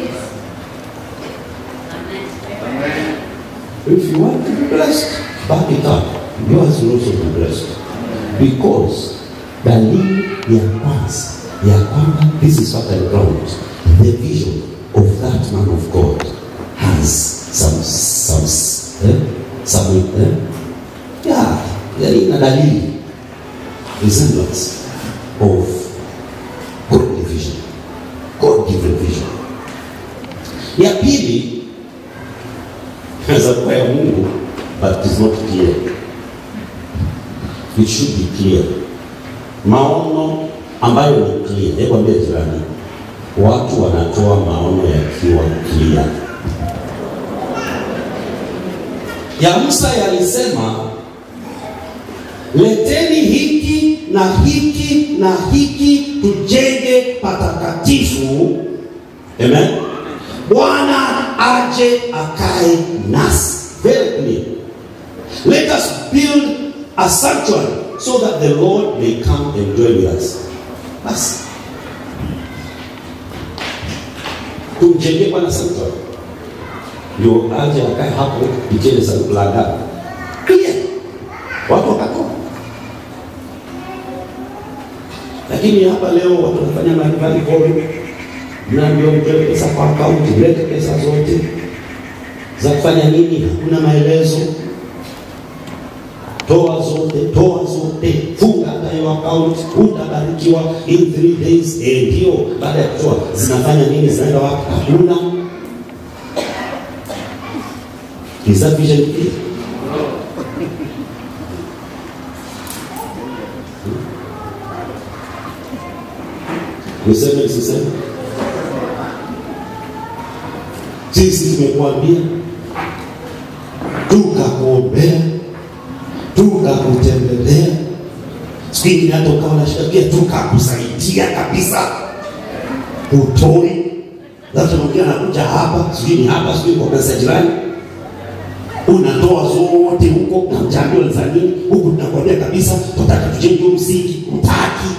[SPEAKER 1] if you want to be blessed back it up yours will also be blessed because dalili ya kwanza ya kwamba this is fertile ground the vision of that man of God has some some eh, some eh, yeah yani ina dalili resemblance of God vision God given vision ya pili inaweza kuwa ya Mungu but it is not clear it should be clear maono ambayo ni clear hebu ambia jirani watu wanatoa maono yakiwa clear ya Musa yalisema leteni hiki na hiki na hiki tujenge patakatifu amen bwana aje akae nasi very clear let us build a sanctuary so that the lord may come and dwell with us basi tumjengee bwana sanctuary ndio aje akae hapo ichele sanduku la agano clear watu wakatoa lakini hapa leo watu wanafanya mbalimbali komi mnaambiwa mtoe pesa kwa akaunti mlete pesa zote za kufanya nini hakuna maelezo toa zote toa zote funga hata hiyo akaunti utabarikiwa in three days eh, ndio baada ya kutoa zinafanya nini zinaenda wapi hakuna is that vision clear niseme nisiseme sisi tumekuambia tukakuombea tukakutembelea siku ingine hata ukawa na shida pia tukakusaidia kabisa utoi labda mwingine anakuja hapa sijui ni hapa sijui kwa pesa jirani unatoa zote huko na mjambiwa za nini huku tunakwambia kabisa tutaka tujenge huu msingi utaki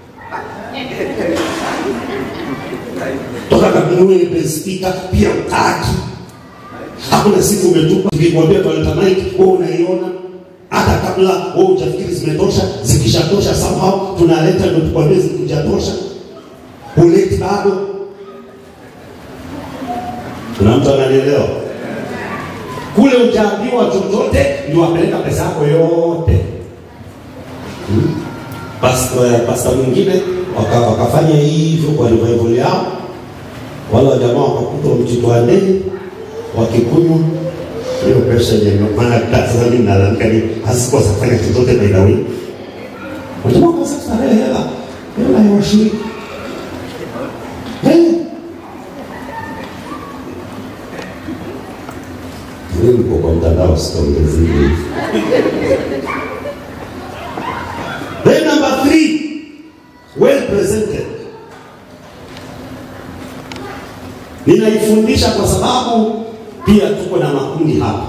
[SPEAKER 1] toka kabinue spika pia utaki hakuna siku umetupa tukikwambia toileta mic wewe unaiona hata kabla wewe hujafikiri zimetosha zikishatosha somehow tunaleta ndio tukwambie zikijatosha uleti bado kuna mtu ananielewa kule ujaambiwa chochote ndio apeleka pesa yako yote hmm? pasta pasta mwingine waka, wakafanya hivyo kwa revival yao, wale wajamaa wakakutwa mjitwane wakikunywa hiyo pesa yenye maana sasa mimi nalalamika ni hasikuwa safanya chochote by the way. Wajamaa wakasema starehe hela hela ya washiriki Eh. Mimi niko kwa mtandao sitaongezea hivi. Then number three, well presented. Ninaifundisha kwa sababu pia tuko na makundi hapa.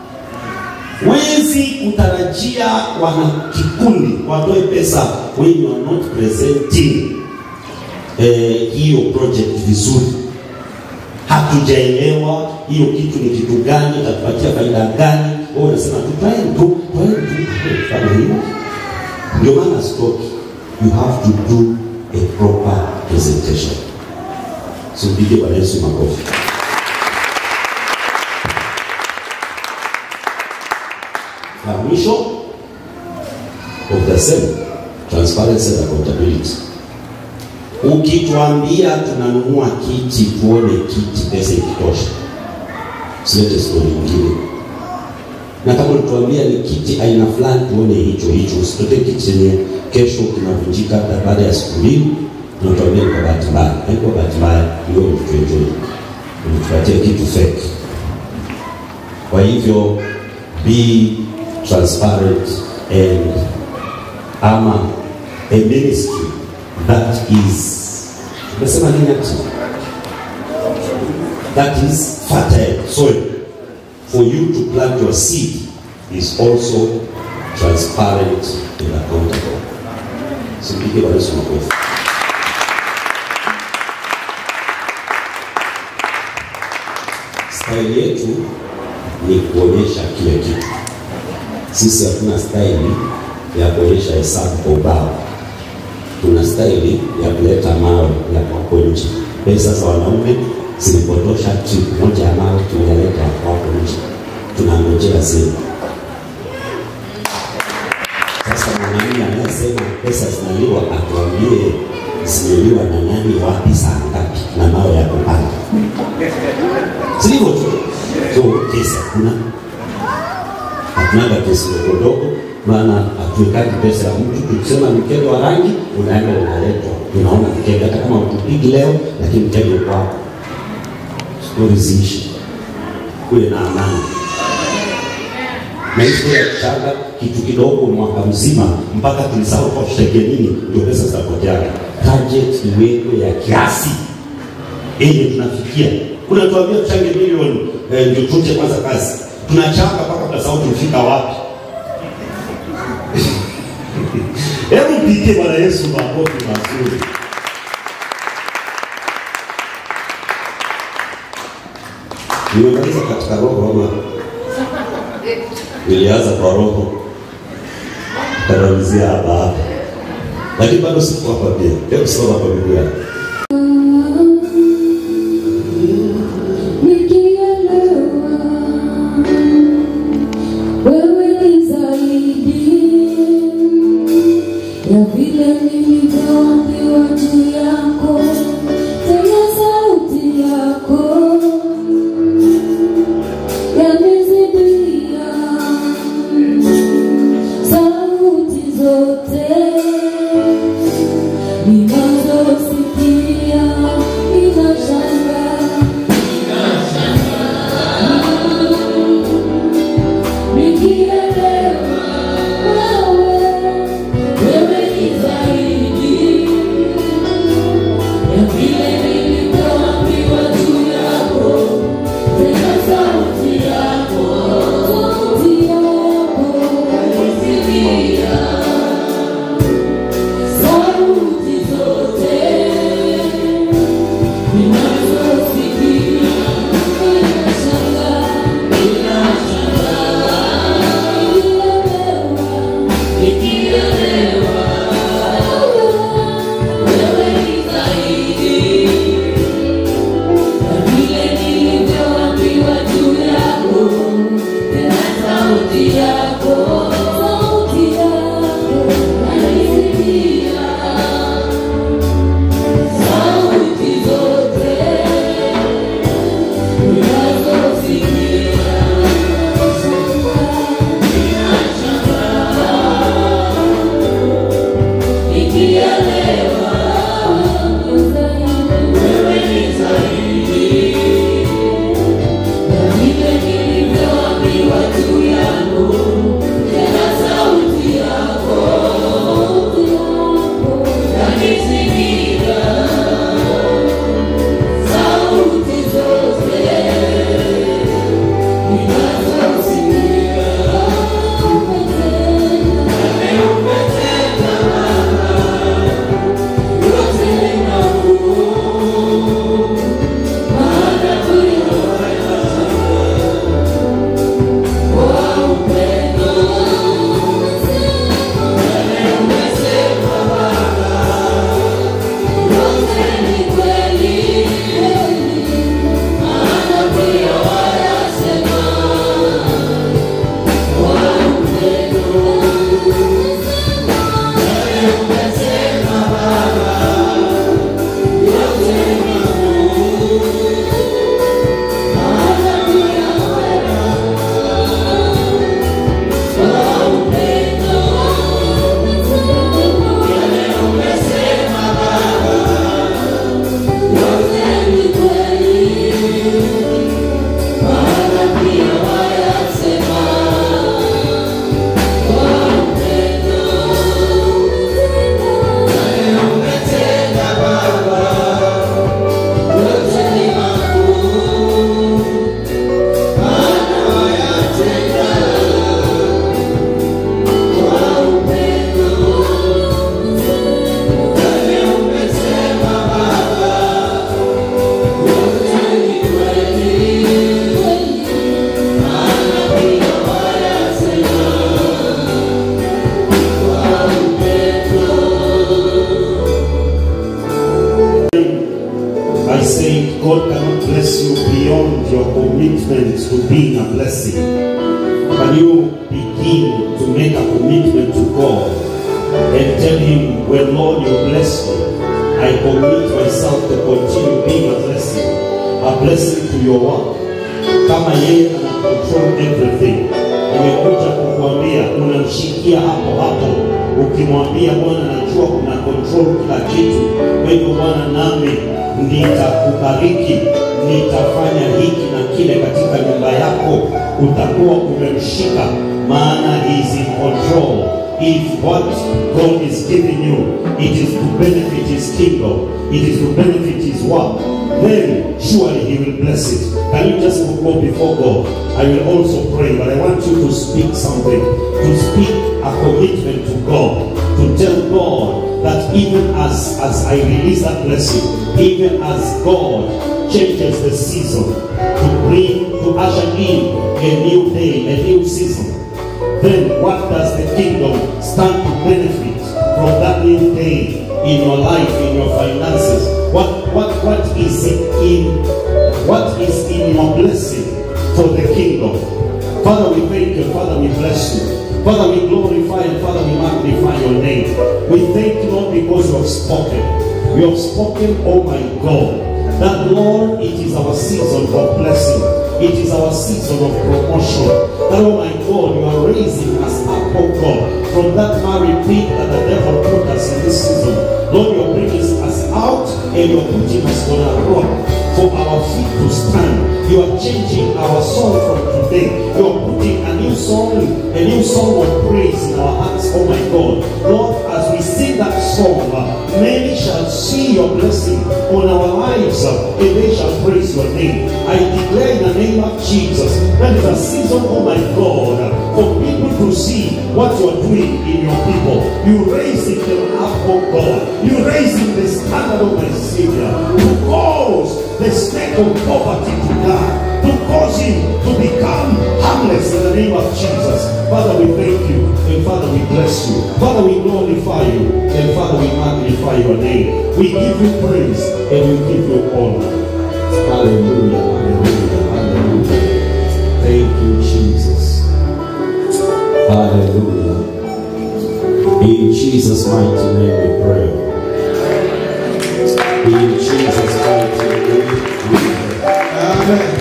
[SPEAKER 1] Wezi kutarajia wana kikundi watoe pesa when you are not presenting eh, hiyo project vizuri. Hatujaelewa hiyo kitu ni kitu gani, itatupatia faida gani. Wewe unasema tu twaeni tu, twaeni tu, kama hiyo ndio maana stoki, you have to do a proper presentation. So mpige Bwana Yesu makofi. La mwisho of the same transparency and accountability. Ukituambia tunanunua kiti, tuone kiti, pesa ikitosha, silete stori nyingine na kama ulituambia ni kiti aina fulani, tuone hicho hicho. Usitoke kiti chenye kesho kinavunjika hata baada ya siku mbili, unatuambia ni kwa bahati mbaya. Haikuwa bahati mbaya, hiyo ulituenjoy, ulitupatia kitu fake. Kwa hivyo be transparent and ama a ministry that is umesema nini ati that is fertile soil for you to plant your seed is also transparent and accountable. Simpige Bwana Yesu makofi. Staili yetu ni kuonyesha kile kitu. Sisi hatuna staili ya kuonyesha hesabu kwa ubao, tuna staili ya kuleta mawe ya kwako nje. Pesa za wanaume zilipotosha trip moja ya mawe tumeleta kwako nje, tunangojea zenu. Sasa mwanamume anayesema pesa zinaliwa atuambie zimeliwa na nani, wapi, saa ngapi, na mawe ya kupanga, si hivyo tu? So kesi hakuna, hatunaga kesi ndogo ndogo, maana hatuwekagi pesa ya mtu. Tukisema mkebe wa rangi, unaenda unaletwa, unaona mkebe, hata kama utupigi leo, lakini mkebe uko hapo. Stori ziishi, kuwe na amani maisha ya kuchanga kitu kidogo mwaka mzima mpaka tulisahau kwa tutegee nini, ndio pesa zitapoteaga. Target iwekwe ya kiasi yenye tunafikia. Unatuambia tuchange milioni eh, ndio tuje kwanza kazi, tunachanga mpaka tunasahau tulifika wapi. Hebu mpigie Bwana Yesu makofi mazuri. Nimemaliza katika roho ama nilianza kwa roho karamizia hapa hapa, lakini bado siko hapa pia. Hebu soma kwa Biblia.
[SPEAKER 3] Nikielewa wewe ni zaidi ya vile nilivyoambiwa juu yako, tena sauti yako yanizidia sauti zote ninazosikia, ninashangaa nikielewa wewe, wewe ni zaidi ya
[SPEAKER 1] I say God cannot bless you beyond your commitment to being a blessing. Can you begin to make a commitment to God and tell Him, when Lord you bless me, I commit myself to continue being a blessing, a blessing to your work. Kama yeye ana control everything, nimekuja kukuambia, unamshikia hapo hapo, ukimwambia Bwana, najua kuna control kila kitu, kwa hivyo Bwana, nami nitakubariki, nitafanya hiki na kile katika nyumba yako, utakuwa umemshika, maana he is in control. If what God is giving you, it is to benefit His kingdom, it is to benefit His work, then surely He will bless it. Can you just go before God? I will also pray, but I want you to speak something, to speak a commitment to God, to tell God that even as, as I release that blessing, even as God changes the season to bring, to usher in a new day, a new season, then what does the kingdom stand to benefit from that new day in your life, in your finances? What what what is it in what is in your blessing for the kingdom? Father, we thank you, Father, we bless you. Father, we glorify and Father, we magnify your name. We thank you, Lord, because you have spoken. You have spoken, oh my God, that Lord, it is our season of blessing. It is our season of promotion. That, oh my God, you are raising us up, oh God, from that marry pit that the devil put us in this season. Lord, you're bringing us out and you're putting us on a rock for our feet to stand. You are changing our song from today. You are putting a new song, a new song of praise in our hearts, oh my God. Lord, as we sing that song, uh, many shall see your blessing on our lives uh, and they shall praise your name. I declare in the name of Jesus that is a season, oh my God, uh, for people to see what you are doing in your people. You raising them up, oh God. You raising the standard of my Savior to cause the snake of poverty to die, to cause him to become harmless in the name of Jesus. Father, we thank you, and Father, we bless you. Father, we glorify you, and Father, we magnify your name. We give you praise, and we give you honor. Hallelujah, hallelujah, hallelujah. Thank you, Jesus. Hallelujah. In Jesus' mighty name we pray. In Jesus' mighty name we pray.
[SPEAKER 4] Amen.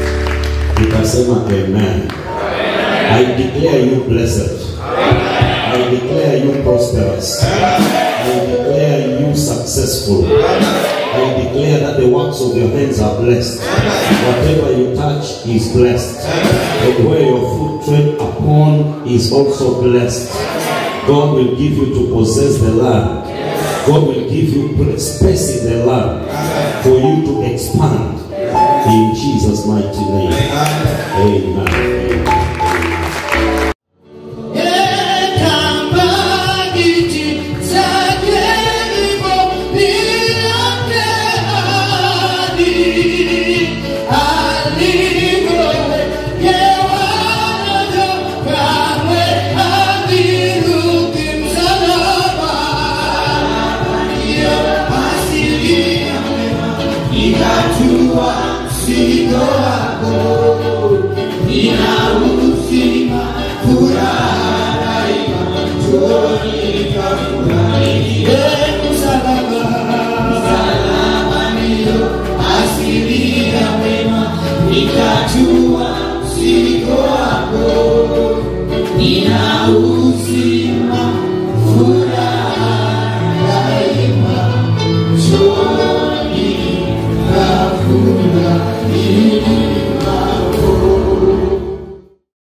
[SPEAKER 1] Nikasema amen. I declare you blessed. I I declare you prosperous. I declare you successful. I declare that the works of your hands are blessed. Whatever you touch is blessed. And where your foot tread upon is also blessed. God will give you to possess the land. God will give you space in the land for you to expand. In Jesus' mighty name. Amen. Amen.
[SPEAKER 4] Nina uzima furaha daima